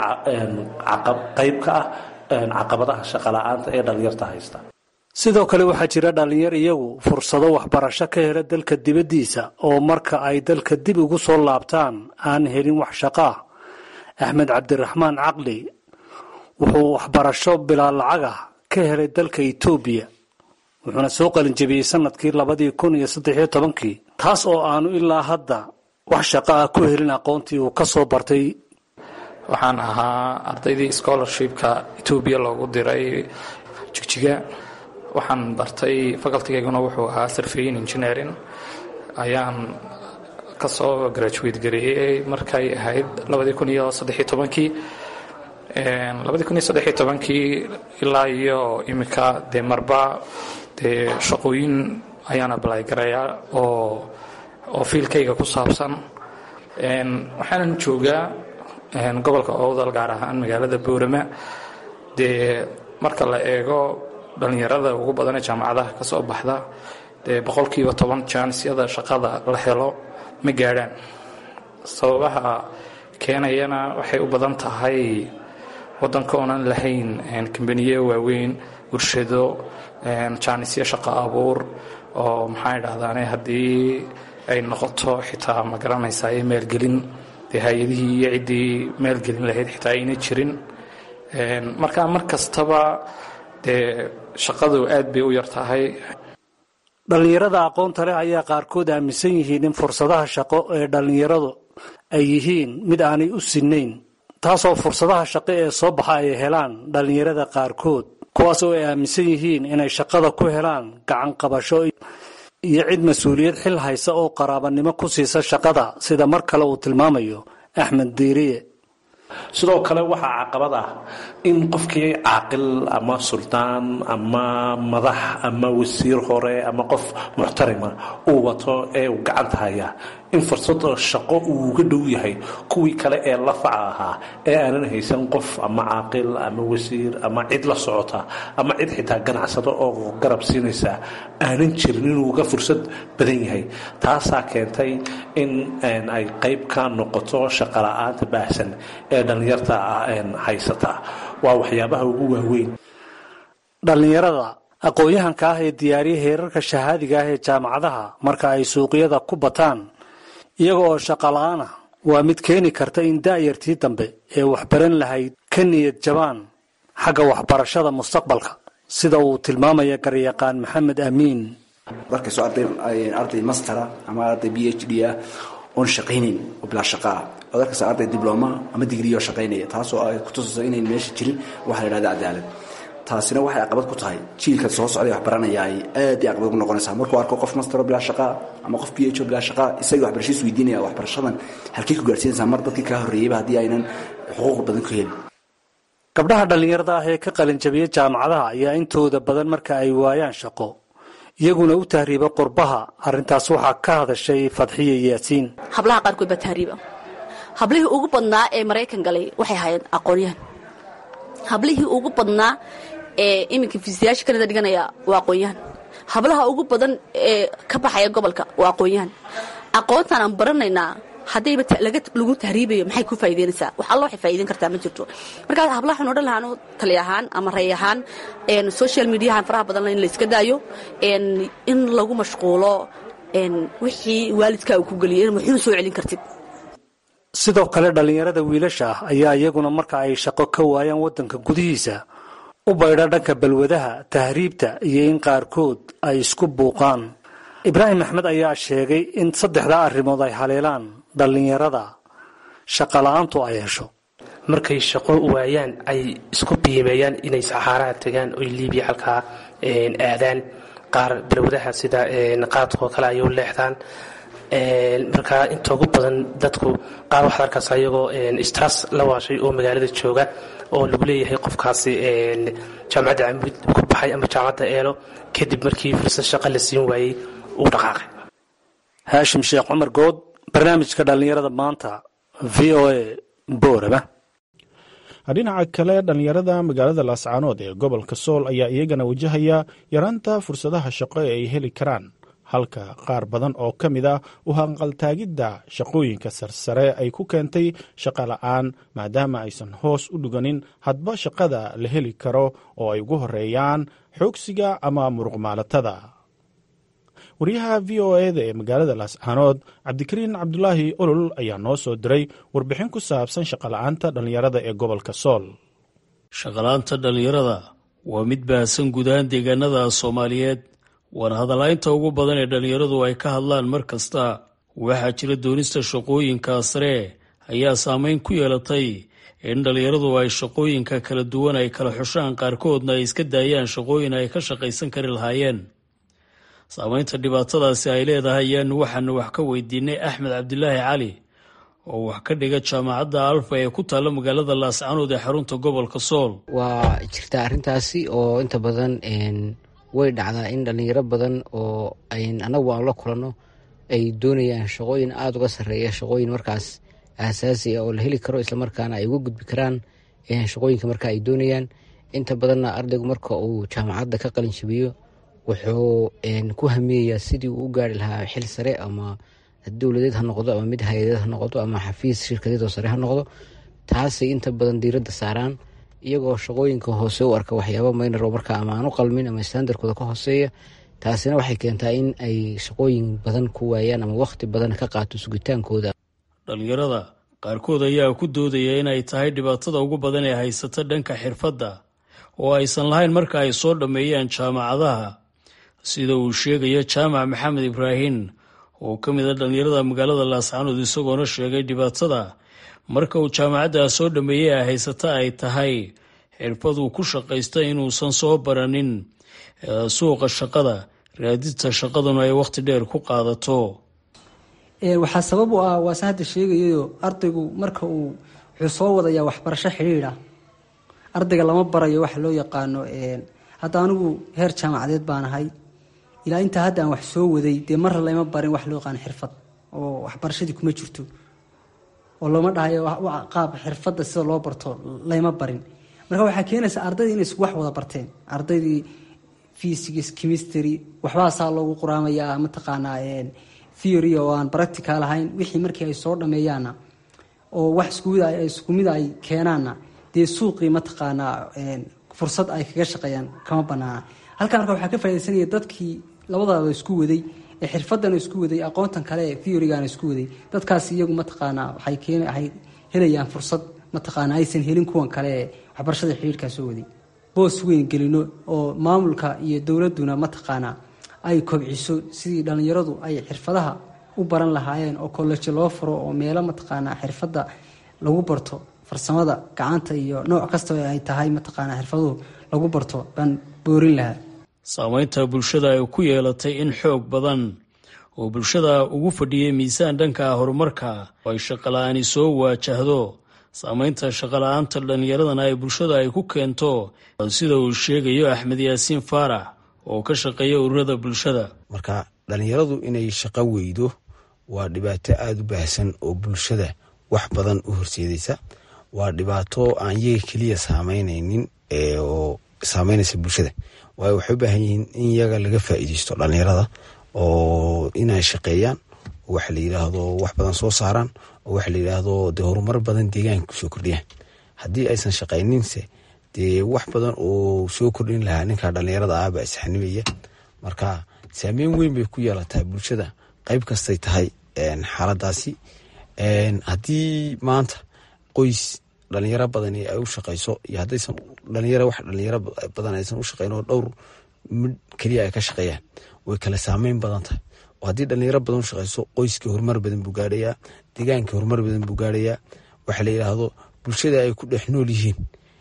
Speaker 3: qayb ka ah caqabadaha shaqala-aanta ee dhallinyarta haysta
Speaker 11: sidoo kale waxaa jira dhallinyar iyagu fursado waxbarasho ka hela dalka dibaddiisa oo marka ay dalka dib ugu soo laabtaan aan helin wax shaqo ah axmed cabdiraxmaan caqli wuxuu waxbarasho bilaa lacag ah ka helay dalka etoobiya wuxuuna soo qalinjabiyey sanadkii labadii kun iyo saddexiyo tobankii taas oo aanu ilaa hadda wax shaqo ah ku helin aqoontii uu ka soo bartay
Speaker 12: waxaan ahaa ardaydii scholarshipka etoobiya loogu diray jigjiga waxaan bartay facultigayguna wuxuu ahaa surveyin engineering ayaan kasoo graduate gareeyey markay ahayd labadii kun iyo saddexiyo tobankii labadii kun iyo saddexiyo tobankii ilaa iyo iminka dee marba dee shaqooyin ayaan ablay garayaa oo oo fiilkayga ku saabsan waxaanan joogaa gobolka owdal gaar ahaan magaalada boorama dee marka la eego dhallinyarada ugu badan ee jaamacadaha ka soo baxda dee boqolkiiba toban jaanisiyada shaqada la helo ma gaadhaan sababaha keenayana waxay u badan tahay waddanka oonan lahayn kambaniye waaweyn warshado jaanisyo shaqo abuur oo maxaa idhahdaane haddii ay noqoto xitaa ma garanaysaa ee maalgelin dee hay-adihii iyo ciddii maalgelin lahayd xitaa ayna jirin marka mar kastaba dee shaqadu aad bay u yar tahay
Speaker 11: dhallinyarada aqoonta leh ayaa qaarkood aaminsan yihiin in fursadaha shaqo ee dhallinyaradu ay yihiin mid aanay u sinnayn taasoo fursadaha shaqo ee soo baxa ay helaan dhallinyarada qaarkood kuwaas oo ay aaminsan yihiin inay shaqada ku helaan gacan qabasho iyo cid mas-uuliyad xil haysa oo qaraabanimo ku siisa shaqada sida mar kale uu tilmaamayo axmed diiriye
Speaker 3: sidoo kale waxaa caqabad ah in qofkii caaqil ama suldaan ama madax ama wasiir hore ama qof muxtarima uu wato ee uu gacanta haya in fursada shaqo uu uga dhow yahay kuwii kale ee lafaca ahaa ee aanan haysan qof ama caaqil ama wasiir ama cid la socota ama cid xitaa ganacsado oo garab siinaysa aanan jirin inuu uga fursad badan yahay taasaa keentay in ay qayb ka noqoto shaqala-aanta baahsan ee dhallinyarta haysata waa waxyaabaha ugu waaweyn
Speaker 11: dhallinyarada aqoon-yahanka ah ee diyaariya heerarka shahaadiga ah ee jaamacadaha marka ay suuqyada ku bataan iyaga oo shaqa la-aan ah waa mid keeni karta in da'yartii dambe ee waxbaran lahayd ka niyad jabaan xagga waxbarashada mustaqbalka sida uu tilmaamaya garyaqaan maxamed amiin
Speaker 13: markastoo arday mastera ama arday b h d ah oon shaqaynayn oo bilaa shaqaa ood arkaysa arday dibloma ama digriyo shaqaynaya taasoo ay kutusayso inayn meesha jirin waxa la yidhahda cadaalad taasina waxay caqabad ku tahay jiilka soo socday wax baranaya ay aad ay caqabad ku noqonaysaa markuu arko qof mastero bilaa shaqaa ama qof b h o bilaa shaqaa isagii waxbarashadiis weydiinaya waxbarashadan halkay ku gaarsiinaysaa mar dadkii kaa horreeyeyba haddii aynan xuquuq badan ku helin
Speaker 11: gabdhaha dhallinyarada ah ee ka qalinjabiya jaamacadaha ayaa intooda badan marka ay waayaan shaqo iyaguna u tahriiba qurbaha arrintaas waxaa ka hadashay fadxiya yaasiin
Speaker 14: hablaha qaarkood baa tahriiba hablihii ugu badnaa ee maraykan galay waxay ahaayeen aqoonyahan hablihii ugu badnaa ee iminka fiisayaasha kanada dhiganaya waa aqoonyahan hablaha ugu badan ee ka baxaya gobolka waa aqoonyahan aqoontaan aan baranaynaa haddayba lagu tahriibayo maxay ku faa'iideynaysaa wax alla waxay faa'iideyn kartaa ma jirto markaas hablaha waxaan odhan lahaa tali ahaan ama ray ahaan social mediahan faraha badan in la iska daayo in lagu mashquulo wixii waalidkaa uu ku geliyay in waxuuna soo celin kartid
Speaker 11: sidoo kale dhallinyarada wiilasha ah ayaa iyaguna marka ay shaqo ka waayaan waddanka gudihiisa u baydha dhanka balwadaha tahriibta iyo in qaarkood ay isku buuqaan ibraahim axmed ayaa sheegay in saddexdaa arrimood ay haleelaan dhallinyarada shaqola'aantu ay hesho
Speaker 15: markay shaqo waayaan ay isku biimeeyaan inay saxaaraha tegaan oy liibiya halkaa aadaan qaar balwadaha sida qaadkoo kale ay u leexdaan markaa inta ugu badan dadku qaar waxaad arkaysa ayagoo stras la waashay oo magaalada jooga oo lagu leeyahay qofkaasi jaamacadda camud ku baxay ama jaamacadda eelo kadib markii fursad shaqa la siin waayey uu dhaqaaqay
Speaker 11: haashim sheekh cumar good barnaamijka dhallinyarada maanta v o a booraba
Speaker 10: dhinaca kale dhallinyarada magaalada laascaanood ee gobolka sool ayaa iyagana wajahaya yaraanta fursadaha shaqo ee ay heli karaan halka qaar badan oo ka mid ah u hanqaltaagidda shaqooyinka sarsare ay ku keentay shaqa la'aan maadaama aysan hoos u dhiganin hadba shaqada la heli karo oo ay ugu horeeyaan xoogsiga ama muruqmaalatada wariyaha v o eda ee magaalada laascaanood cabdikariin cabdulaahi olol ayaa noo soo diray warbixin ku saabsan shaqola'aanta dhallinyarada ee gobolka sool
Speaker 16: shaqola'aanta dhallinyarada waa mid baahsan guud ahaan deegaanada soomaaliyeed waana hadalaynta ugu badan ee dhallinyaradu ay ka hadlaan mar kasta waxaa jira doonista shaqooyinka sare ayaa saameyn ku yeelatay in dhallinyaradu ay shaqooyinka kala duwan ay kala xushaan qaarkoodna ay iska daayaan shaqooyin ay ka shaqaysan kari lahaayeen saameynta dhibaatadaasi ay leedahay ayaanu waxaanu wax ka weydiinay axmed cabdilaahi cali oo wax ka dhiga jaamacadda alfa ee ku taalla magaalada laascaanood ee xarunta gobolka sool
Speaker 4: waa jirtaa arrintaasi oo inta badan way dhacdaa in dhallinyaro badan oo anagu aan la kulanno ay doonayaan shaqooyin aada uga sarreeya shaqooyin markaas aasaasi ah oo la heli karo islamarkaana ay uga gudbi karaan shaqooyinka marka ay doonayaan inta badanna ardaygu marka uu jaamacadda ka qalin jabiyo wuxuu ku hamiyayaa sidii uu u gaari lahaa xil sare ama dowladeed ha noqdo ama mid hay-adeed ha noqdo ama xafiis shirkadeed oo sare ha noqdo taasay inta badan diiradda saaraan iyagoo shaqooyinka hoose u arka waxyaaba maynaro marka ama aan u qalmin ama standardkooda ka hooseeya taasina waxay keentaa in ay shaqooyin badan ku waayaan ama wakhti badan ka qaato sugitaankooda
Speaker 16: dhallinyarada qaarkood ayaa ku doodaya inay tahay dhibaatada ugu badan ee haysata dhanka xirfadda oo aysan lahayn marka ay soo dhammeeyaan jaamacadaha sida uu sheegayo jaamac maxamed ibraahin oo ka mid a dhallinyarada magaalada laascaanood isagoona sheegay dhibaatada marka uu jaamacadda soo dhammeeyey ay haysata ay tahay xirfaduu ku shaqaysta inuusan soo baranin suuqa shaqada raadinta shaqaduna ay wakhti dheer ku qaadato
Speaker 17: waxaa sabab u ah waase hadda sheegayayo ardaygu marka uu wuxuu soo wadayaa waxbarasho xidhiidha ardayga lama barayo waxa loo yaqaano hadda anigu heer jaamacadeed baan ahay ilaa intaa hadda aan wax soo waday dee marra lama barin wax loo yaqaano xirfad oo waxbarashadii kuma jirto oo looma dhahayo qaab xirfadda sida loo barto layma barin marka waxaa keenaysa ardaydii inay wax wada barteen ardaydii physics chemistry waxbaasaa loogu quraamayaa mataqaanaa theory oo aan practical ahayn wixii markii ay soo dhameeyaanna oo wax isku mid ay keenaanna dee suuqii mataqaanaa fursad ay kaga shaqeeyaan kama banaana halkaa marka waxaa ka faa'idaysanaya dadkii labadaaba isku waday ee xirfadana isku waday aqoontan kale ee theorygana isku waday dadkaas iyagu mataqaanaa waxay keen waxay helayaan fursad mataqaanaa aysan helin kuwan kale ee waxbarashada xiriirkaa soo waday boos weyn gelino oo maamulka iyo dowladduna mataqaanaa ay kobciso sidii dhallinyaradu ay xirfadaha u baran lahaayeen oo kollejo loo furo oo meelo mataqaanaa xirfadda lagu barto farsamada gacanta iyo nooc kasta ay tahay mataqaanaa xirfaduhu lagu barto baan boorin lahaa
Speaker 16: saameynta bulshada ay ku yeelatay in xoog badan oo bulshada ugu fadhiyay miisaan dhanka horumarka oo ay shaqala-aani soo waajahdo saameynta shaqala-aanta dhallinyaradana ay bulshada ay ku keento sida uu sheegayo axmed yaasiin faarax oo ka shaqeeya ururada bulshada
Speaker 18: marka dhallinyaradu inay shaqo weydo waa dhibaato aada u baahsan oo bulshada wax badan u horseedaysa waa dhibaato aan iyaga keliya saameynaynin oo saameynaysa bulshada waayo waxay u baahan yihiin in iyaga laga faa'iideysto dhallinyarada oo inay shaqeeyaan oo waxa la yidhaahdo wax badan soo saaraan oo waxa la yidhaahdo dee horumar badan deegaanka kusoo kordhiyaan haddii aysan shaqayninse dee wax badan oo soo kordhin lahaa ninka dhallinyarada ah baa isxanimaya marka saameyn weyn bay ku yeelataa bulshada qeyb kastay tahay xaaladaasi haddii maanta qoys dhalinyaro badan ay u shaqeyso iyo haddaysan dhalinyaro wax dhalinyaro badan aysan u shaqeyn oo dhowr mid keliya ay ka shaqeeyaan way kala saameyn badan tahay oo haddii dhalinyaro badan u shaqeyso qoyskii horumar badan buu gaadhayaa deegaankii horumar badan buu gaadhayaa waxa la yidhaahdo bulshada ay ku dhex nool yihiin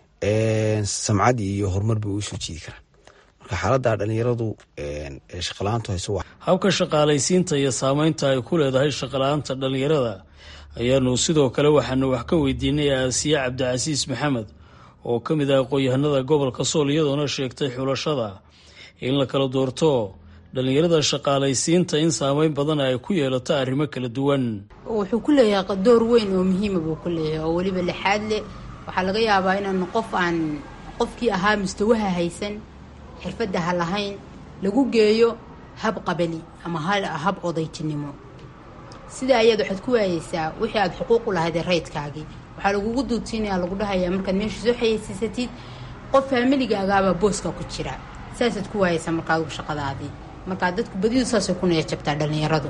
Speaker 18: samcad iyo horumar bay uga soo jiidi karaan marka xaaladda dhalinyaradu shaqala-aantu hayso
Speaker 16: habka shaqaalaysiinta iyo saameynta ay ku leedahay shaqala-aanta dhalinyarada ayaanu sidoo kale waxaanu wax ka weydiinay aasiye cabdicasiis maxamed oo ka mid ah aqoon-yahanada gobolka sool iyadoona sheegtay xulashada in la kala doorto dhalinyarada shaqaalaysiinta in saameyn badan ay ku yeelato arrimo kala duwan
Speaker 19: wuxuu ku leeyahay door weyn oo muhiima buu ku leeyahay oo weliba lixaad leh waxaa laga yaabaa inaan qof aan qofkii ahaa mustawaha haysan xirfadda ha lahayn lagu geeyo hab qabali ama hab odaytinimo sida ayaad waxaad ku waayeysaa wixii aad xuquuq u lahaydee raydkaagii waxaa lagugu duudsiinaya lagu dhahayaa markaad meesha soo xayeysiisatid qof faamiligagaabaa booska ku jira saasaad ku waayeysaa markaad shaqadaadii markaa dadku badidu saasay ku niyajabtaa dhallinyaradu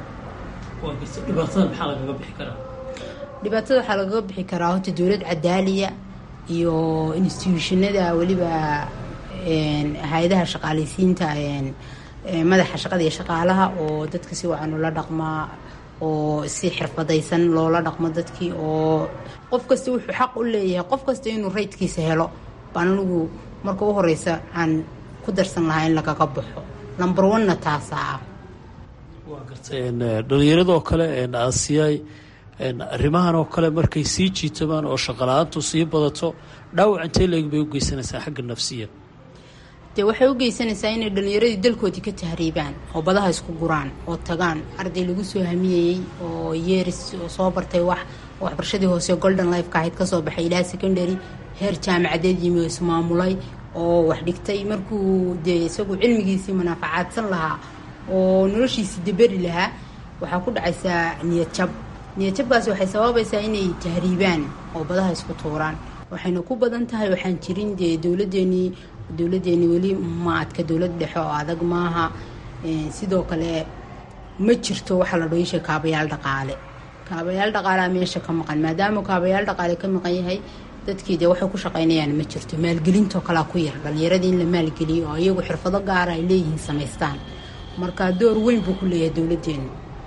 Speaker 19: dhibaatada waxaa lagaga bixi karaa horta dowlad cadaaliya iyo instituushinada weliba hay-adaha shaqaalaysiinta madaxa shaqada iyo shaqaalaha oo dadka si wacan ula dhaqmaa oo si xirfadaysan loola dhaqmo dadkii oo qof kasta wuxuu xaq u leeyahay qof kasta inuu raydkiisa helo baan anigu marka u horeysa aan ku darsan lahaa in lagaga baxo number one-na taasaa ah
Speaker 16: dhalinyaradoo kale aasiyay arrimahan oo kale markay sii jiitamaan oo shaqala-aantu sii badato dhaawac intee leeg bay u geysanaysaa xagga nafsiya
Speaker 19: dee waxay u geysanaysaa inay dhallinyaradii dalkoodii ka tahriibaan oo badaha isku guraan oo tagaan arday lagu soo hamiyeyey oo yeeris oo soo bartay wax oo waxbarashadii hoose golden lifeka ahayd kasoo baxay ilaa secondary heer jaamacadeed yimi oo ismaamulay oo wax dhigtay markuu dee isagu cilmigiisii manaafacaadsan lahaa oo noloshiisii deberi lahaa waxaa ku dhacaysaa niyadjab niyadjabkaasi waxay sababaysaa inay tahriibaan oo badaha isku tuuraan waxayna ku badan tahay waxaan jirin dee dowladeenii dowladeeni weli ma adka dowlad dhexe oo adag maaha sidoo kale ma jirto waxaa la dhoisha kaabayaal dhaqaale kaabayaal dhaqaalaa meesha ka maqan maadaama kaabayaal dhaqaale ka maqan yahay dadkii dee waxay ku shaqaynayaan ma jirto maalgelintoo kalaa ku yar dhallinyaradii in la maalgeliyo oo iyagu xirfado gaara ay leeyihiin samaystaan marka door weyn buu ku leeyahay dowladeenu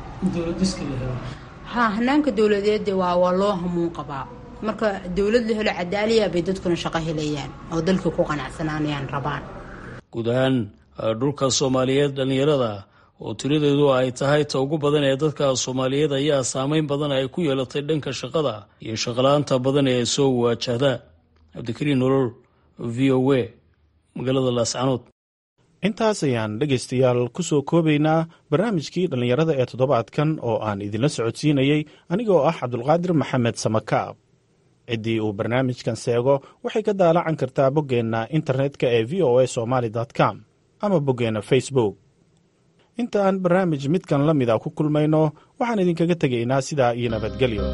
Speaker 19: ha hanaanka dowladeed waa waa loo hamuun qabaa marka dowlad la helo cadaaliya bay dadkuna shaqo helayaan oo dalkii ku qanacsanaanayaan rabaan
Speaker 16: guud ahaan dhulka soomaaliyeed dhallinyarada oo tiradeedu ay tahay ta ugu badan ee dadka soomaaliyeed ayaa saameyn badan ay ku yeelatay dhanka shaqada iyo shaqala-aanta badan ee soo waajahda cabdikariin nolol v o a magaalada laascanood
Speaker 10: intaas ayaan dhegaystayaal ku soo koobaynaa barnaamijkii dhallinyarada ee toddobaadkan oo aan idinla socodsiinayey anigoo ah cabdulqaadir maxamed samakaab ciddii uu barnaamijkan seego waxay ka daalacan kartaa boggeenna internetka ee v o a somaali com ama boggeenna facebook inta aan barnaamij midkan la mida ku kulmayno waxaan idinkaga tegaynaa sidaa iyo nabadgelyo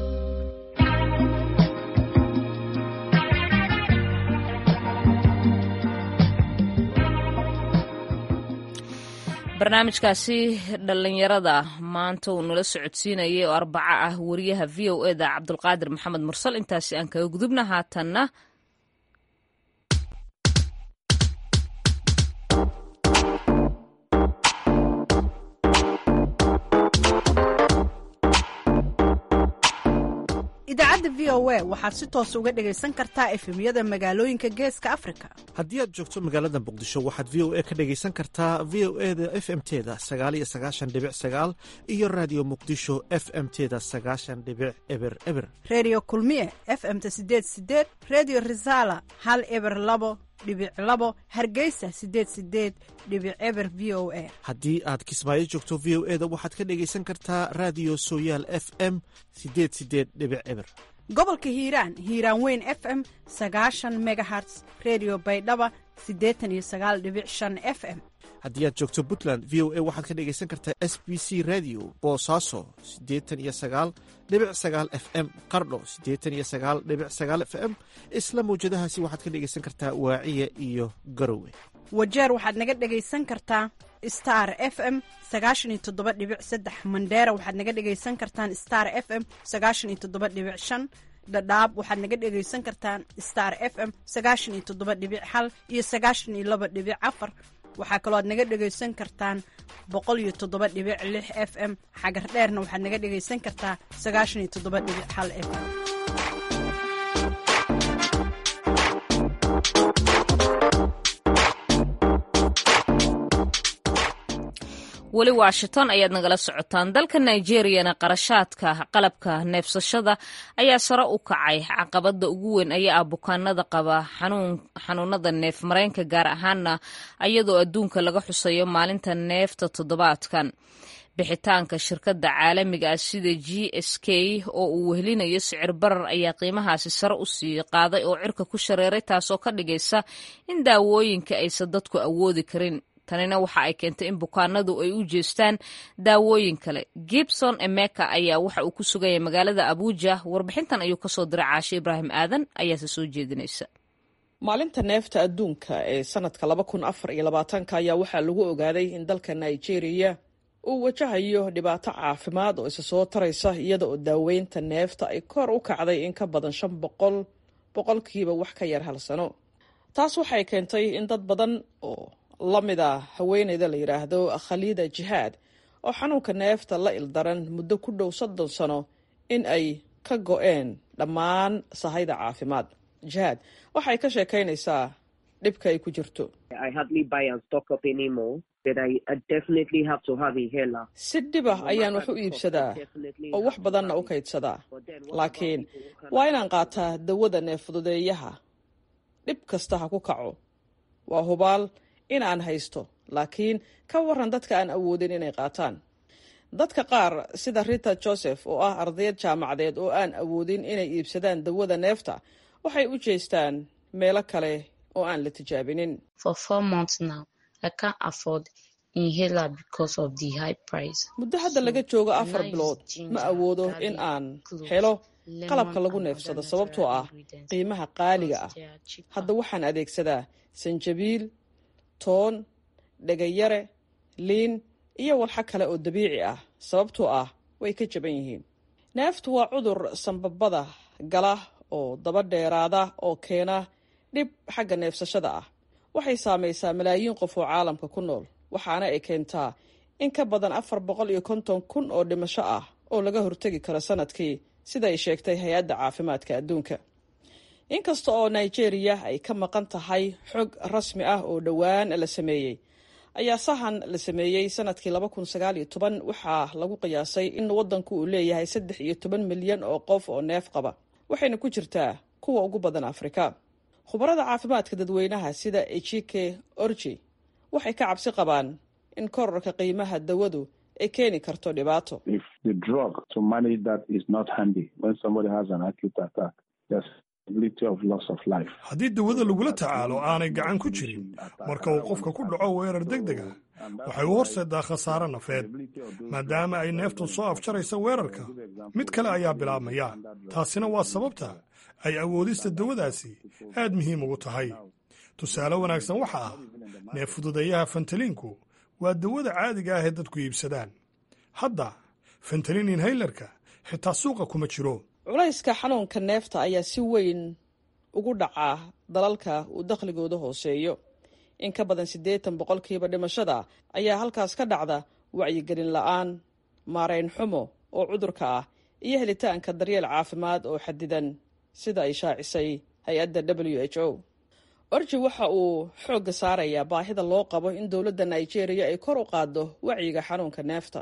Speaker 1: barnaamijkaasi dhallinyarada maanta uu nala socodsiinayay oo arbaco ah wariyaha v o eda cabdulqaadir maxamed mursal intaasi aan kaga gudubna haatanna
Speaker 20: idaacadda v o a waxaad si toos uga dhegaysan kartaa efemyada magaalooyinka geeska afrika
Speaker 21: haddii aad joogto magaalada muqdisho waxaad v o a ka dhegaysan kartaa v o e da f m teda sagaaliyo sagaashan dhibic sagaal iyo raadiyo muqdisho f m teda sagaashan dhibic eber eber
Speaker 20: reediyo kulmiye f m-ta sideed sideed reediyo risaala hal eber labo dhibic labo hargeysa sideed sideed dhibic eber v o a
Speaker 21: haddii aad kismaayo joogto v o e da waxaad ka dhegaysan kartaa raadiyo sooyaal f m sideed sideed dhibic eber
Speaker 20: gobolka hiiraan hiiraan weyn f m sagaashan megaherts redio baydhaba siddeetan iyo sagaal dhibic shan f m
Speaker 21: haddii aad joogto puntland v o a waxaad ka dhegaysan kartaa s b c radio boosaaso siddeetan iyo sagaal dhibic sagaal f m qardho siddeetan iyo sagaal dhibic sagaal f m isla mawjadahaasi waxaad ka dhegaysan kartaa waaciya iyo garowe
Speaker 20: wajeer waxaad naga dhegaysan kartaa star f m sagaashan iyo toddoba dhibic saddex mandheera waxaad naga dhegaysan kartaan star f m sagaashan iyo toddoba dhibic shan dhadhaab waxaad naga dhegaysan kartaan star f m sagaashan iyo toddoba dhibic hal iyo sagaashan iyo laba dhibic afar waxaa kaloo aad naga dhegaysan kartaan boqol iyo toddoba dhibic lix f m xagar dheerna waxaad naga dhegaysan kartaa sagaashan iyo toddoba dhibic hal f m
Speaker 1: weli washington ayaad nagala socotaan dalka nigeriyana qarashaadka qalabka neefsashada ayaa sare u kacay caqabada ugu weyn ayaa ah bukaanada qaba xanuunada neef mareenka gaar ahaana ayadoo adduunka laga xusayo maalinta neefta toddobaadkan bixitaanka shirkadda caalamiga ah sida g s k oo uu wehelinayo sicir barar ayaa qiimahaasi sare u sii qaaday oo cirka ku shareeray taasoo ka dhigaysa in daawooyinka aysan dadku awoodi karin tanina waxa ay keentay in bukaanadu ay u jeestaan daawooyin kale gibson emeka ayaa waxa uu ku sugaya magaalada abuja warbixintan ayuu kasoo diray caashe ibraahim aadan ayaase soo jeedinaysa
Speaker 22: maalinta neefta adduunka ee sanadka laba kun afar iyo labaatanka ayaa waxaa lagu ogaaday in dalka nigeria uu wajahayo dhibaato caafimaad oo isa soo taraysa iyada oo daaweynta neefta ay kor u kacday in ka badan shan boqol boqolkiiba wax ka yar hal sano taas waxay keentay in dad badan oo la mid a haweeneyda la yidhaahdo khaliida jihaad oo xanuunka neefta la ildaran muddo ku dhow soddon sano in ay ka go-een dhammaan sahayda caafimaad jihaad waxay ka sheekaynaysaa dhibka ay ku jirto si dhib ah ayaan wax u iibsadaa oo wax badanna u kaydsadaa laakiin waa inaan qaataa dawada neeffududeeyaha dhib kasta ha ku kaco waa hubaal in aan haysto laakiin ka waran dadka aan awoodin inay qaataan dadka qaar sida rita joseph oo ah ardayad jaamacadeed oo aan awoodin inay iibsadaan dawada neefta waxay u jeestaan meelo kale oo aan la tijaabinin muddo hadda laga joogo afar bilood ma awoodo in aan helo qalabka lagu neefsado sababtoo ah qiimaha qaaliga ah hadda waxaan adeegsadaa sanjabiil toon dhegayare liin iyo walxo kale oo dabiici ah sababtoo ah way ka jaban yihiin neeftu waa cudur sanbabada gala oo daba dheeraada oo keena dhib xagga neefsashada ah waxay saamaysaa malaayiin qof oo caalamka ku nool waxaana ay keentaa in ka badan afar boqol iyo konton kun oo dhimasho ah oo laga hortegi karo sanadkii sida ay sheegtay hay-adda caafimaadka adduunka inkasta oo nigeria ay ka maqan tahay xog rasmi ah oo dhowaan la sameeyey ayaa sahan la sameeyey sanadkii laba kun sagaal iyo toban waxaa lagu qiyaasay in wadanku uu leeyahay saddex iyo toban milyan oo qof oo neef qaba waxayna ku jirtaa kuwa ugu badan afrika khubarada caafimaadka dadweynaha sida ejike orji waxay ka cabsi qabaan in korarka qiimaha dawadu ay keeni karto dhibaato
Speaker 2: haddii dawada lagula tacaalo aanay gacan ku jirin marka uu qofka ku dhaco weerar deg deg ah waxay u horseedaa khasaare nafeed maadaama ay neeftu soo afjaraysa weerarka mid kale ayaa bilaabmaya taasina waa sababta ay awoodista dawadaasi aad muhiim ugu tahay tusaale wanaagsan waxa ah neef fududeeyaha fentaliinku waa dawada caadiga ah ee dadku iibsadaan hadda fentalin inhaylarka xitaa suuqa kuma jiro
Speaker 22: culayska xanuunka neefta ayaa si weyn ugu dhacaa dalalka uu dakhligooda hooseeyo in ka badan siddeetan boqolkiiba dhimashada ayaa halkaas ka dhacda wacyigelin la-aan maarayn xumo oo cudurka ah iyo helitaanka daryeel caafimaad oo xadidan sida ay shaacisay hay-adda w h o orji waxa uu xoogga saarayaa baahida loo qabo in dowladda nigeria ay kor u qaaddo wacyiga xanuunka neefta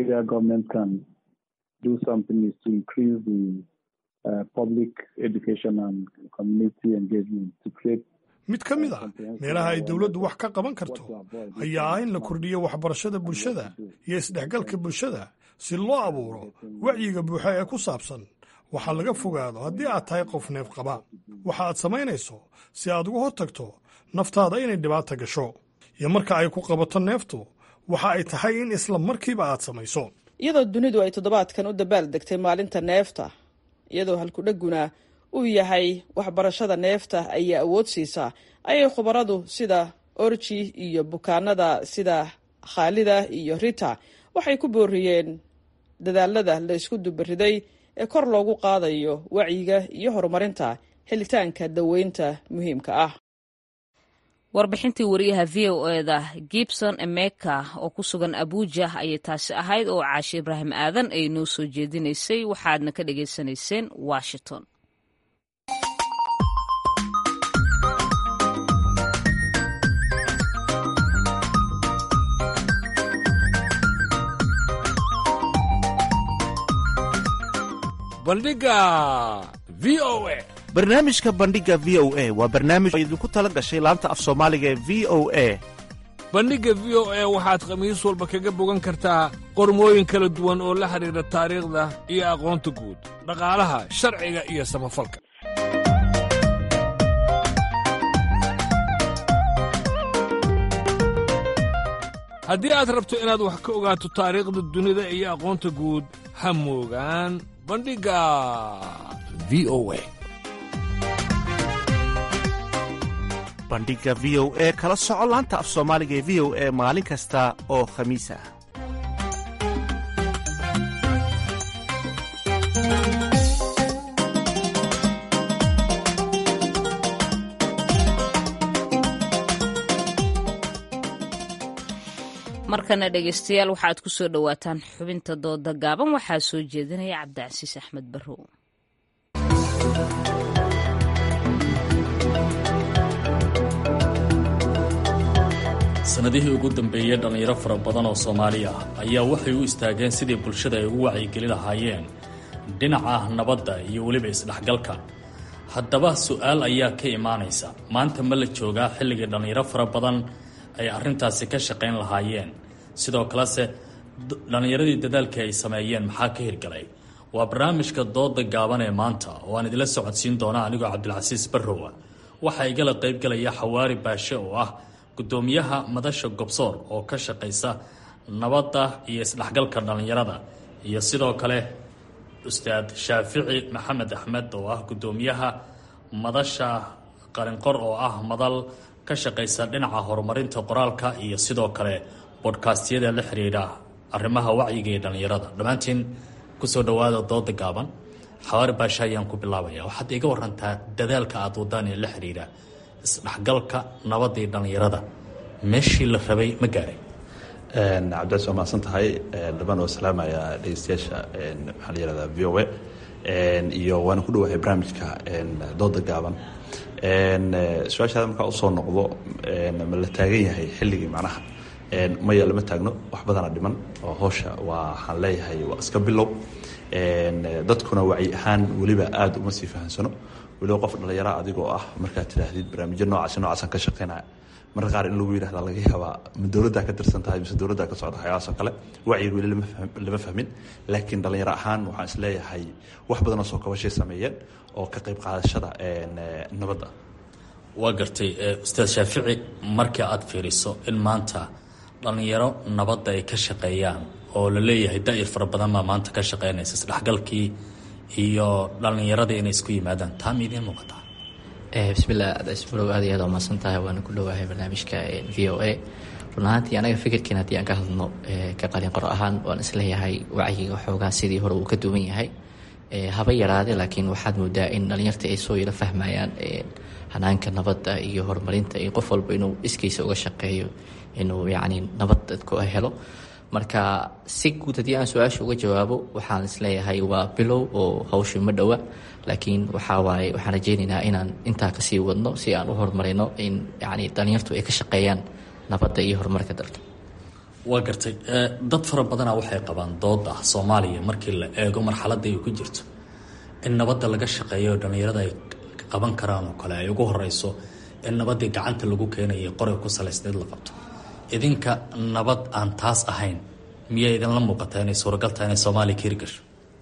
Speaker 2: mid ka mid a meelaha ay dowladdu wax ka qaban karto ayaa ah in la kordhiyo waxbarashada bulshada iyo isdhexgalka bulshada si loo abuuro wacyiga buuxa ee ku saabsan waxaa laga fogaado haddii aad tahay qof neef qaba waxa aad samaynayso si aad uga hortagto naftaada inay dhibaata gasho iyo marka ay ku qabato neeftu waxa ay tahay in isla markiiba aad samayso
Speaker 22: iyadoo dunidu ay toddobaadkan u dabaal degtay maalinta neefta iyadoo halkudheguna uu yahay waxbarashada neefta ayaa awood siisaa ayay khubaradu sida orji iyo bukaanada sida khaalida iyo rita waxay ku booriyeen dadaalada la isku dubariday ee kor loogu qaadayo wacyiga iyo horumarinta helitaanka daweynta muhiimka ah
Speaker 1: warbixintii wariyaha v o eda gibson emeka oo ku sugan abuuja ayay taasi ahayd oo caashe ibraahim aadan ay noo soo jeedinaysay waxaadna ka dhagaysanayseen washington
Speaker 6: bandhiga v o a
Speaker 21: barnaamijka bandhiga v o a waa barnaamij oo idinku tala gashay laanta af soomaaliga ee v o a
Speaker 6: bandhigga v o a waxaad khamiis walba kaga bogan kartaa qormooyin kala duwan oo la xidhiidha taariikhda iyo aqoonta guud dhaqaalaha sharciga iyo samafalka haddii aad rabto inaad wax ka ogaato taariikhda dunida iyo aqoonta guud ha moogaan bandhigga v o a
Speaker 21: bandhiga v o e kala soco laanta af soomaaliga ee v o e maalin kasta oo khamiis ah
Speaker 1: markana dhegaystayaal waxaad ku soo dhowaataan xubinta dooda gaaban waxaa soo jeedinaya cabdicasiis axmed barrow
Speaker 23: sannadihii ugu dambeeyey dhallinyaro fara badan oo soomaali ah ayaa waxay u istaageen sidii bulshada ay ugu wacyigeli lahaayeen dhinaca nabadda iyo weliba isdhexgalka haddaba su-aal ayaa ka imaanaysa maanta ma la joogaa xilligii dhallinyaro fara badan ay arrintaasi ka shaqayn lahaayeen sidoo kalese dhallinyaradii dadaalkii ay sameeyeen maxaa ka hirgalay waa barnaamijka dooda gaaban ee maanta oo aan idila socodsiin doona anigoo cabdilcasiis barrowa waxaa igala qaybgalaya xawaari baashe oo ah gudoomiyaha madasha gobsoor oo ka shaqaysa nabadda iyo isdhexgalka dhallinyarada iyo sidoo kale ustaad shaafici maxamed axmed oo ah gudoomiyaha madasha qarinqor oo ah madal ka shaqaysa dhinaca horumarinta qoraalka iyo sidoo kale bodkaastyada la xiriira arrimaha wacyiga ee dhallinyarada dhammaantiin kusoo dhawaada dooda gaaban xawaari baasha ayaan ku bilaabaya waxaad iga warantaa dadaalka aad wadaan ee la xiriira isdhexgalka nabadda iyo dhallinyarada meeshii la rabay ma gaaray
Speaker 5: cabdicaas waa mahadsan tahay dhamaan oo salaamaya dhegeystayaasha maxaa la yihahdaa v o a iyo waana ku dhawahay barnaamijka dooda gaaban su-aashaada markaa usoo noqdo ma la taagan yahay xilligii macnaha maya lama taagno wax badana dhiman oo howsha waxaan leeyahay waa iska bilow dadkuna wacyi ahaan weliba aada uma sii fahamsano weliba qof dhallinyara adigoo ah markaad tidhaahdid barnaamijyo noocaasi noocaasaan ka shaqeynaya marka qaar in lagu yidhahda laga yaabaa ma dowladdaa ka tirsan tahay mise dowladdaa ka socda waxyaabahaas oo kale wacyiga weli lama fahmin laakiin dhallinyaro ahaan waxaan is leeyahay wax badanoo soo kabashay sameeyeen oo ka qayb qaadashada nabadda
Speaker 23: waa gartay ustaad shaafici markii aad fiiriso in maanta dhallinyaro nabadda ay ka shaqeeyaan oo la leeyahay daa'ir fara badan baa maanta ka shaqeynaysa isdhexgalkii iyo dhallinyaradii inay isku yimaadaan taa ma idiin muuqataa
Speaker 7: bismillah ismurow aad iyo aad waa mahadsan tahay waana ku dhowaahay barnaamijka v o a run ahaantii anaga fikirkiin haddii aan ka hadlno ka qalin qoro ahaan waan isleeyahay wacyiga xoogaa sidii hore uu ka duwan yahay haba yaraade laakiin waxaad moodaa in dhallinyarta ay soo yaro fahmayaan hanaanka nabadda iyo horumarinta iyo qof walba inuu iskiisa uga shaqeeyo inuu yacni nabad dadku helo marka si guud haddii aan su-aasha uga jawaabo waxaan isleeyahay waa bilow oo hawsha ma dhowa laakiin waxaa waaye waxaan rajeynaynaa inaan intaa kasii wadno si aan u horumarino in yacni dhallinyartu ay ka shaqeeyaan nabadda iyo horumarka dalka
Speaker 23: waa gartay dad fara badanaa waxay qabaan dood ah soomaaliya markii la eego marxaladda ay ku jirto in nabadda laga shaqeeyo dhallinyarada ay qaban karaan oo kale ay ugu horeyso in nabaddii gacanta lagu keenayay qoray ku salaysneed la qabto idinka nabad aan taas ahayn miyaa idinla muuqataa inay suuragal tahay inay soomaaliya ka hirgasho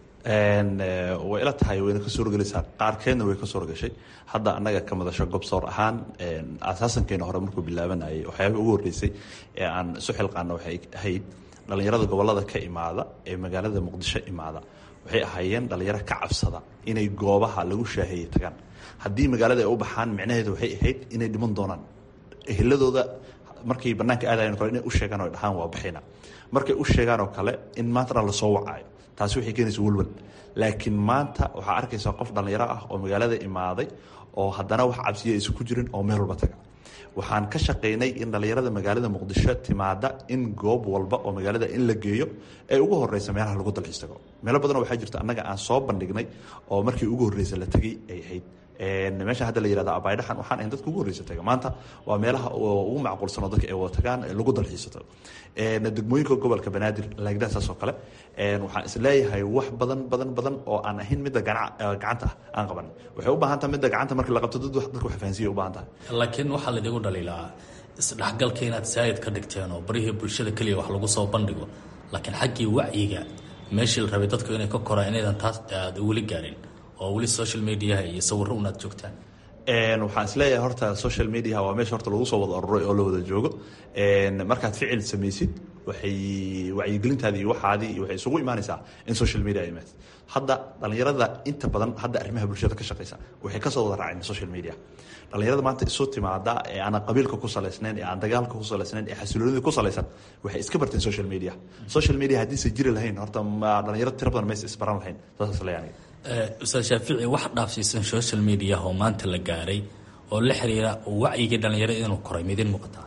Speaker 5: way ila tahay wayna ka suurogelaysaa qaarkeedna way ka suurogashay hadda annaga ka madasho gobsoor ahaan asaasankeena hore markuu bilaabanayay waxyaabih ugu horreysay ee aan isu xilqaana waxay ahayd dhallinyarada gobollada ka imaada ee magaalada muqdisho imaada waxay ahaayeen dhallinyaro ka cabsada inay goobaha lagu shaaheeyey tagaan haddii magaalada ay u baxaan micnaheedu waxay ahayd inay dhiman doonaan eheladooda markay banaanka aadayan kale inay u sheegaan o dhahaan waa baxayna markay u sheegaan oo kale in maantana lasoo wacaayo taasi waxay keenaysa walwal laakiin maanta waxaa arkaysaa qof dhallinyaro ah oo magaalada imaaday oo haddana wax cabsiya aysan ku jirin oo meel walba taga waxaan ka shaqaynay in dhallinyarada magaalada muqdisho timaada in goob walba oo magaalada in la geeyo ee ugu horeysa meelaha lagu dalxiis tago meelo badan waxaa jirta annaga aan soo bandhignay oo markii ugu horreysa la tegay ay ahayd meesha hadda la yihahda abaydhaxan waxaan ahayn dadka ugu horreysa taga maanta waa meelaha ugu macquulsanoo dadka ay wada tagaan lagu dalxiisato degmooyinka gobolka banaadir laagdaa saas oo kale waxaan is leeyahay wax badan badan badan oo aan ahayn midda gacanta ah aan qaban waxay u baahan tahay midda gacanta markii la qabto dadka wax fahansiya u baahan tahay
Speaker 23: laakiin waxaa laidigu dhaliilaa isdhexgalka inaad saayid ka dhigteen oo barihii bulshada keliya wax lagu soo bandhigo laakiin xaggii wacyiga meeshii la rabay dadku inay ka koraan inaydan taas aad weli gaarin oo weli social mediaha iyo sawirro unaad joogtaan
Speaker 5: waxaan isleeyahay horta social mediaha waa meesha horta lagu soo wada aruray oo la wada joogo markaad ficil samaysid waxay wacyigelintaadii iyo waxaadii waxay isugu imaanaysaa in social media ay imaatid hadda dhallinyarada inta badan hadda arrimaha bulshada ka shaqeysa waxay kasoo wada raaceen social media dhallinyarada maanta isu timaada ee aan qabiilka ku salaysnayn ee aan dagaalka ku salaysnayn ee xasiloonida ku salaysan waxay iska barteen social media social media haddiise jiri lahayn horta dhalinyaro tira badan maysa isbaran lahayn saas leeyahay
Speaker 23: ustaad shaafici wax dhaafsiisan social media oo maanta la gaaray oo la xiriira wacyigii dhallinyarada inuu koray midin muuqataa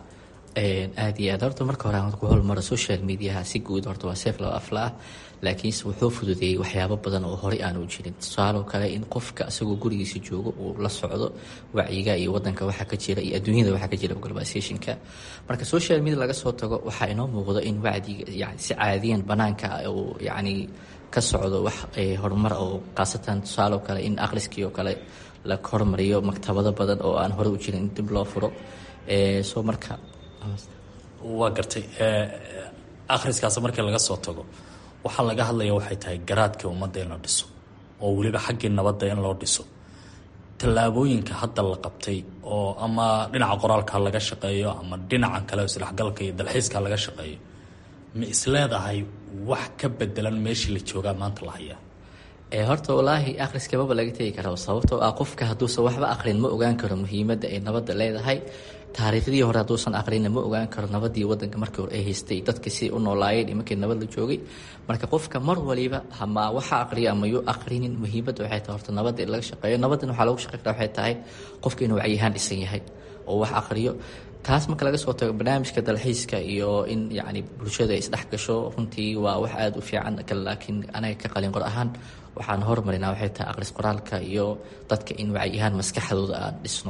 Speaker 7: aad iyo aad horta marka hore aan ku holmaro social mediaha si guud horta waa seef laba afla ah laakiinse wuxuu fududeeyey waxyaabo badan oo horey aanu jirin tusaaloo kale in qofka isagoo gurigiisa joogo uu la socdo wacyiga iyo wadanka waxa ka jira iyo adduunyada waxa ka jira globalizationka marka social media laga soo tago waxaa inoo muuqdo in wacdiga yani si caadiyan banaanka uu yacni ka socdo wax horumar oo khaasatan tusaaloo kale in akhriskii oo kale la hormariyo maktabado badan oo aan hore u jirin dib loo furo soo marka
Speaker 23: waa gartay akhriskaas markii laga soo tago waxaa laga hadlaya waxay tahay garaadkii ummadda in la dhiso oo weliba xaggii nabadda in loo dhiso tallaabooyinka hadda la qabtay oo ama dhinaca qoraalka laga shaqeeyo ama dhinacan kale isdhexgalka iyo dalxiiska laga shaqeeyo ma isleedahay wax ka bedelan meeshii la joogaa maanta la hayaa
Speaker 7: horta walaahi akhriskababa laga tegi karo sababtoo ah qofka hadduusan waxba aqrin ma ogaan karo muhiimadda ay nabadda leedahay taariikhdii hore hadduusan aqrina ma ogaan karo nabadii wadanka markii hore ay haystay dadka siday u noolaayeen iyo markii nabad la joogay marka qofka mar waliba hama waxa aqriya ama yuu aqrinin muhiimadda waxay tahay horta nabadda in laga shaqeeyo nabaddan waxaa lagu shaqey karaa waxay tahay qofka inuu wacyihaan dhisan yahay oo wax aqriyo taas marka laga soo tago barnaamijka dalxiiska iyo in yacni bulshada ay isdhex gasho runtii waa wax aada u fiican laakiin anaga ka qalin qor ahaan waxaan hormarinaa waxay tahay aqris qoraalka iyo dadka in wacyihaan maskaxdooda aan dhisno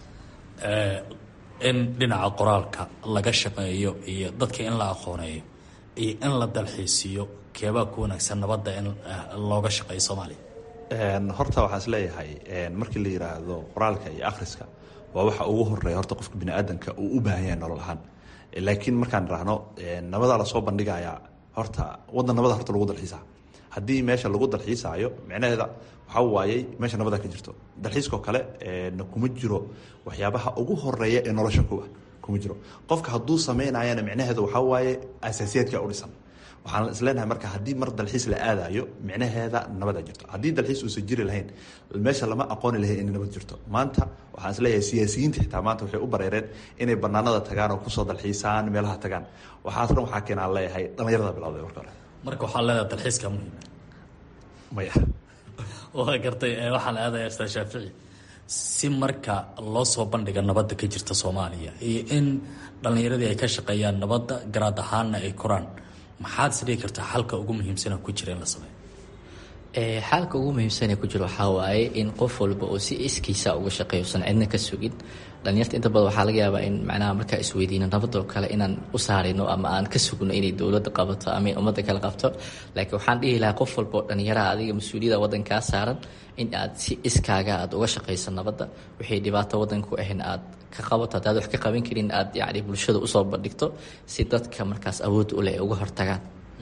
Speaker 23: in dhinaca qoraalka laga shaqeeyo iyo dadka in la aqooneeyo iyo in la dalxiisiyo keebaa ku wanaagsan nabadda in looga shaqeeyo soomaaliya
Speaker 5: horta waxaan is leeyahay markii la yiraahdo qoraalka iyo akhriska waa waxa ugu horeeya horta qofka biniaadanka uu u baahan yahay nolol ahaan laakiin markaan idhaahno nabadaa lasoo bandhigayaa horta wadan nabada horta lagu dalxiisa haddii meesha lagu dalxiisaayo micnaheeda waxaa waayey meesha nabada ka jirto dalxiiskoo kale kuma jiro waxyaabaha ugu horeeya ee nolosha kuwa kuma jiro qofka hadduu sameynayana micnaheeda waxaa waaye asaasiyaadka u dhisan waxaan isleenahay marka haddii mar dalxiis la aadayo micnaheeda nabada jirto haddii dalxiis uusan jiri lahayn meesha lama aqooni lahayn inay nabad jirto maanta waxaan isleeyahay siyaasiyiinta xitaa maanta waxay u bareereen inay banaanada tagaan oo kusoo dalxiisaan meelaha tagaan waxaas dhan waxaa keenaan leeyahay dhallinyarada bilowday marka hore
Speaker 23: marka waxaa leedahay dalxiiska muhiima
Speaker 5: maya
Speaker 23: waa gartay waxaan aadaya ustaad shaafici si marka loo soo bandhiga nabadda ka jirta soomaaliya iyo in dhallinyaradii ay ka shaqeeyaan nabadda garaad ahaanna ay koraan maxaad isdhigi kartaa xalka ugu muhiimsana ku jira in la sameeyo
Speaker 7: xaalka ugu muhiimsane ku jiro waxaa waaye in qof walba oo si iskiisa uga shaqeeyo usan cidna ka sugin dhalinyarta inta badan waxaa laga yaabaa in macnaha markaa isweydiino nabadoo kale inaan u saarino ama aan ka sugno inay dowladda qabato ama ummadda kale qabto laakiin waxaan dhihi lahaa qof walba oo dhalinyaraha adiga mas-uuliyada waddankaa saaran in aad si iskaaga aad uga shaqayso nabadda wixii dhibaato waddanka ku ahayn aad ka qabato haddaad wax ka qaban karin aad yacni bulshada usoo bandhigto si dadka markaas awood u leh ay uga hortagaan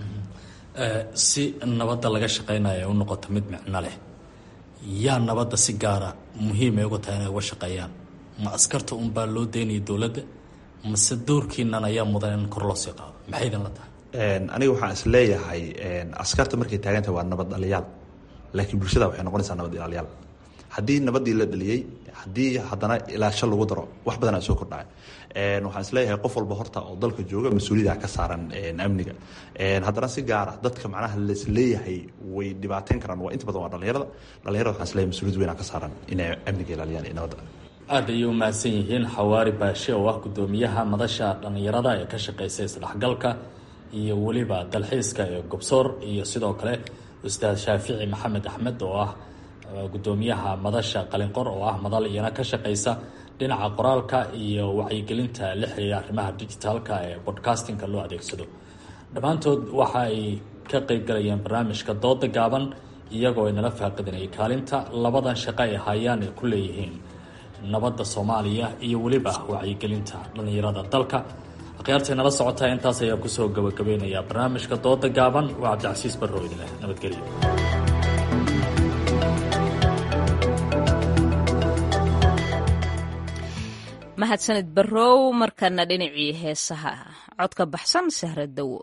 Speaker 23: si nabadda laga shaqeynayo u noqoto mid micno leh yaa nabadda si gaara muhiimay uga tahay inay uga shaqeeyaan ma askarta unbaa loo daynaya dowladda mase doorkiinan ayaa mudan in kor loo sii qaado maxay idin la tahay
Speaker 5: aniga waxaan is leeyahay askarta markay taagantahay waa nabad dhaliyaal laakiin bulshada waxay noqonaysaa nabad ilaaliyaal haddii nabadii la dhaliyey haddii haddana ilaasho lagu daro wax badan aa soo kordhaya waxaan isleeyahay qof walba horta oo dalka jooga mas-uuliyada ka saaran amniga haddana si gaara dadka macnaha laisleeyahay way dhibaateyn karaan waa inta badan waa dhalinyarada dhalinyarada waxaan isleeyahay mas-uuliyad weyn ka saaran inay amniga ilaaliyaan iyo nabadda
Speaker 23: aad ayay u mahadsan yihiin xawaari baashe oo ah gudoomiyaha madasha dhallinyarada ee ka shaqeysa isdhexgalka iyo weliba dalxiiska ee gobsoor iyo sidoo kale ustaad shaafici maxamed axmed oo ah gudoomiyaha madasha qalinqor oo ah madal iyana ka shaqeysa dhinaca qoraalka iyo wacyigelinta la xiriira arrimaha digitaalka ee bodcastingka loo adeegsado dhammaantood waxa ay ka qeybgalayeen barnaamijka dooda gaaban iyagoo ay nala faaqidinayay kaalinta labadan shaqo ay hayaan ay ku leeyihiin nabadda soomaaliya iyo weliba wacyigelinta dhallinyarada dalka akhyaartay nala socotaa intaas ayaa kusoo gabagabeynaya barnaamijka dooda gaaban waa cabdicasiis barrow idin leh nabadgelyo
Speaker 1: mahadsanid barrow markana dhinacii heesaha codka baxsan sahra dawo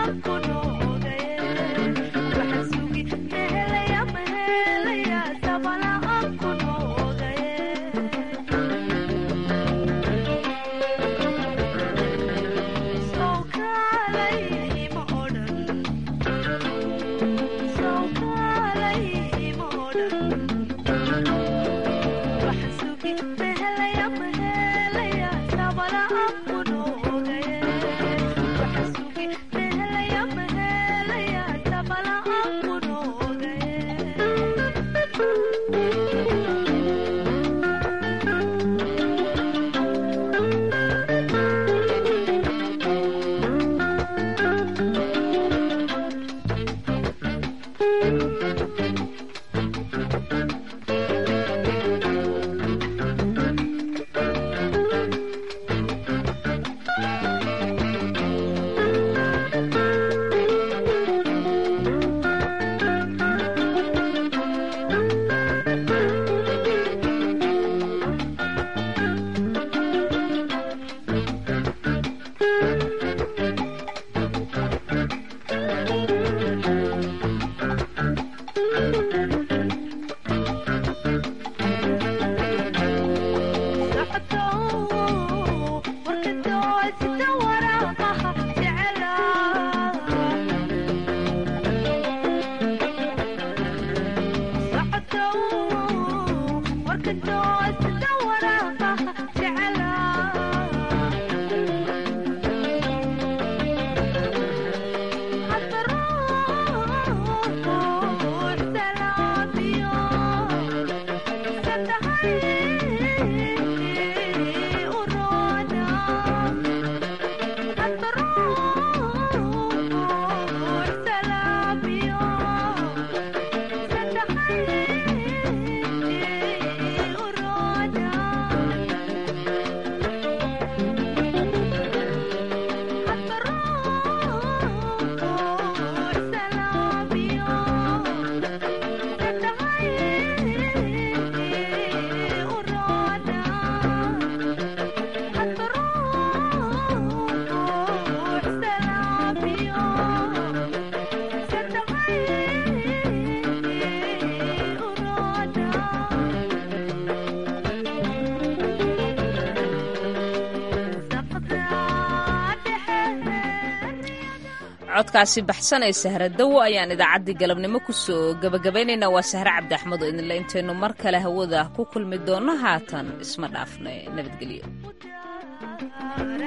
Speaker 1: codkaasi baxsanay sahra dawo ayaan idaacaddii galabnimo kusoo gabagabaynaynaa waa sahre cabdi axmed oo idinle intaynu mar kale hawada ku kulmi doonno haatan isma dhaafna nabadgelyo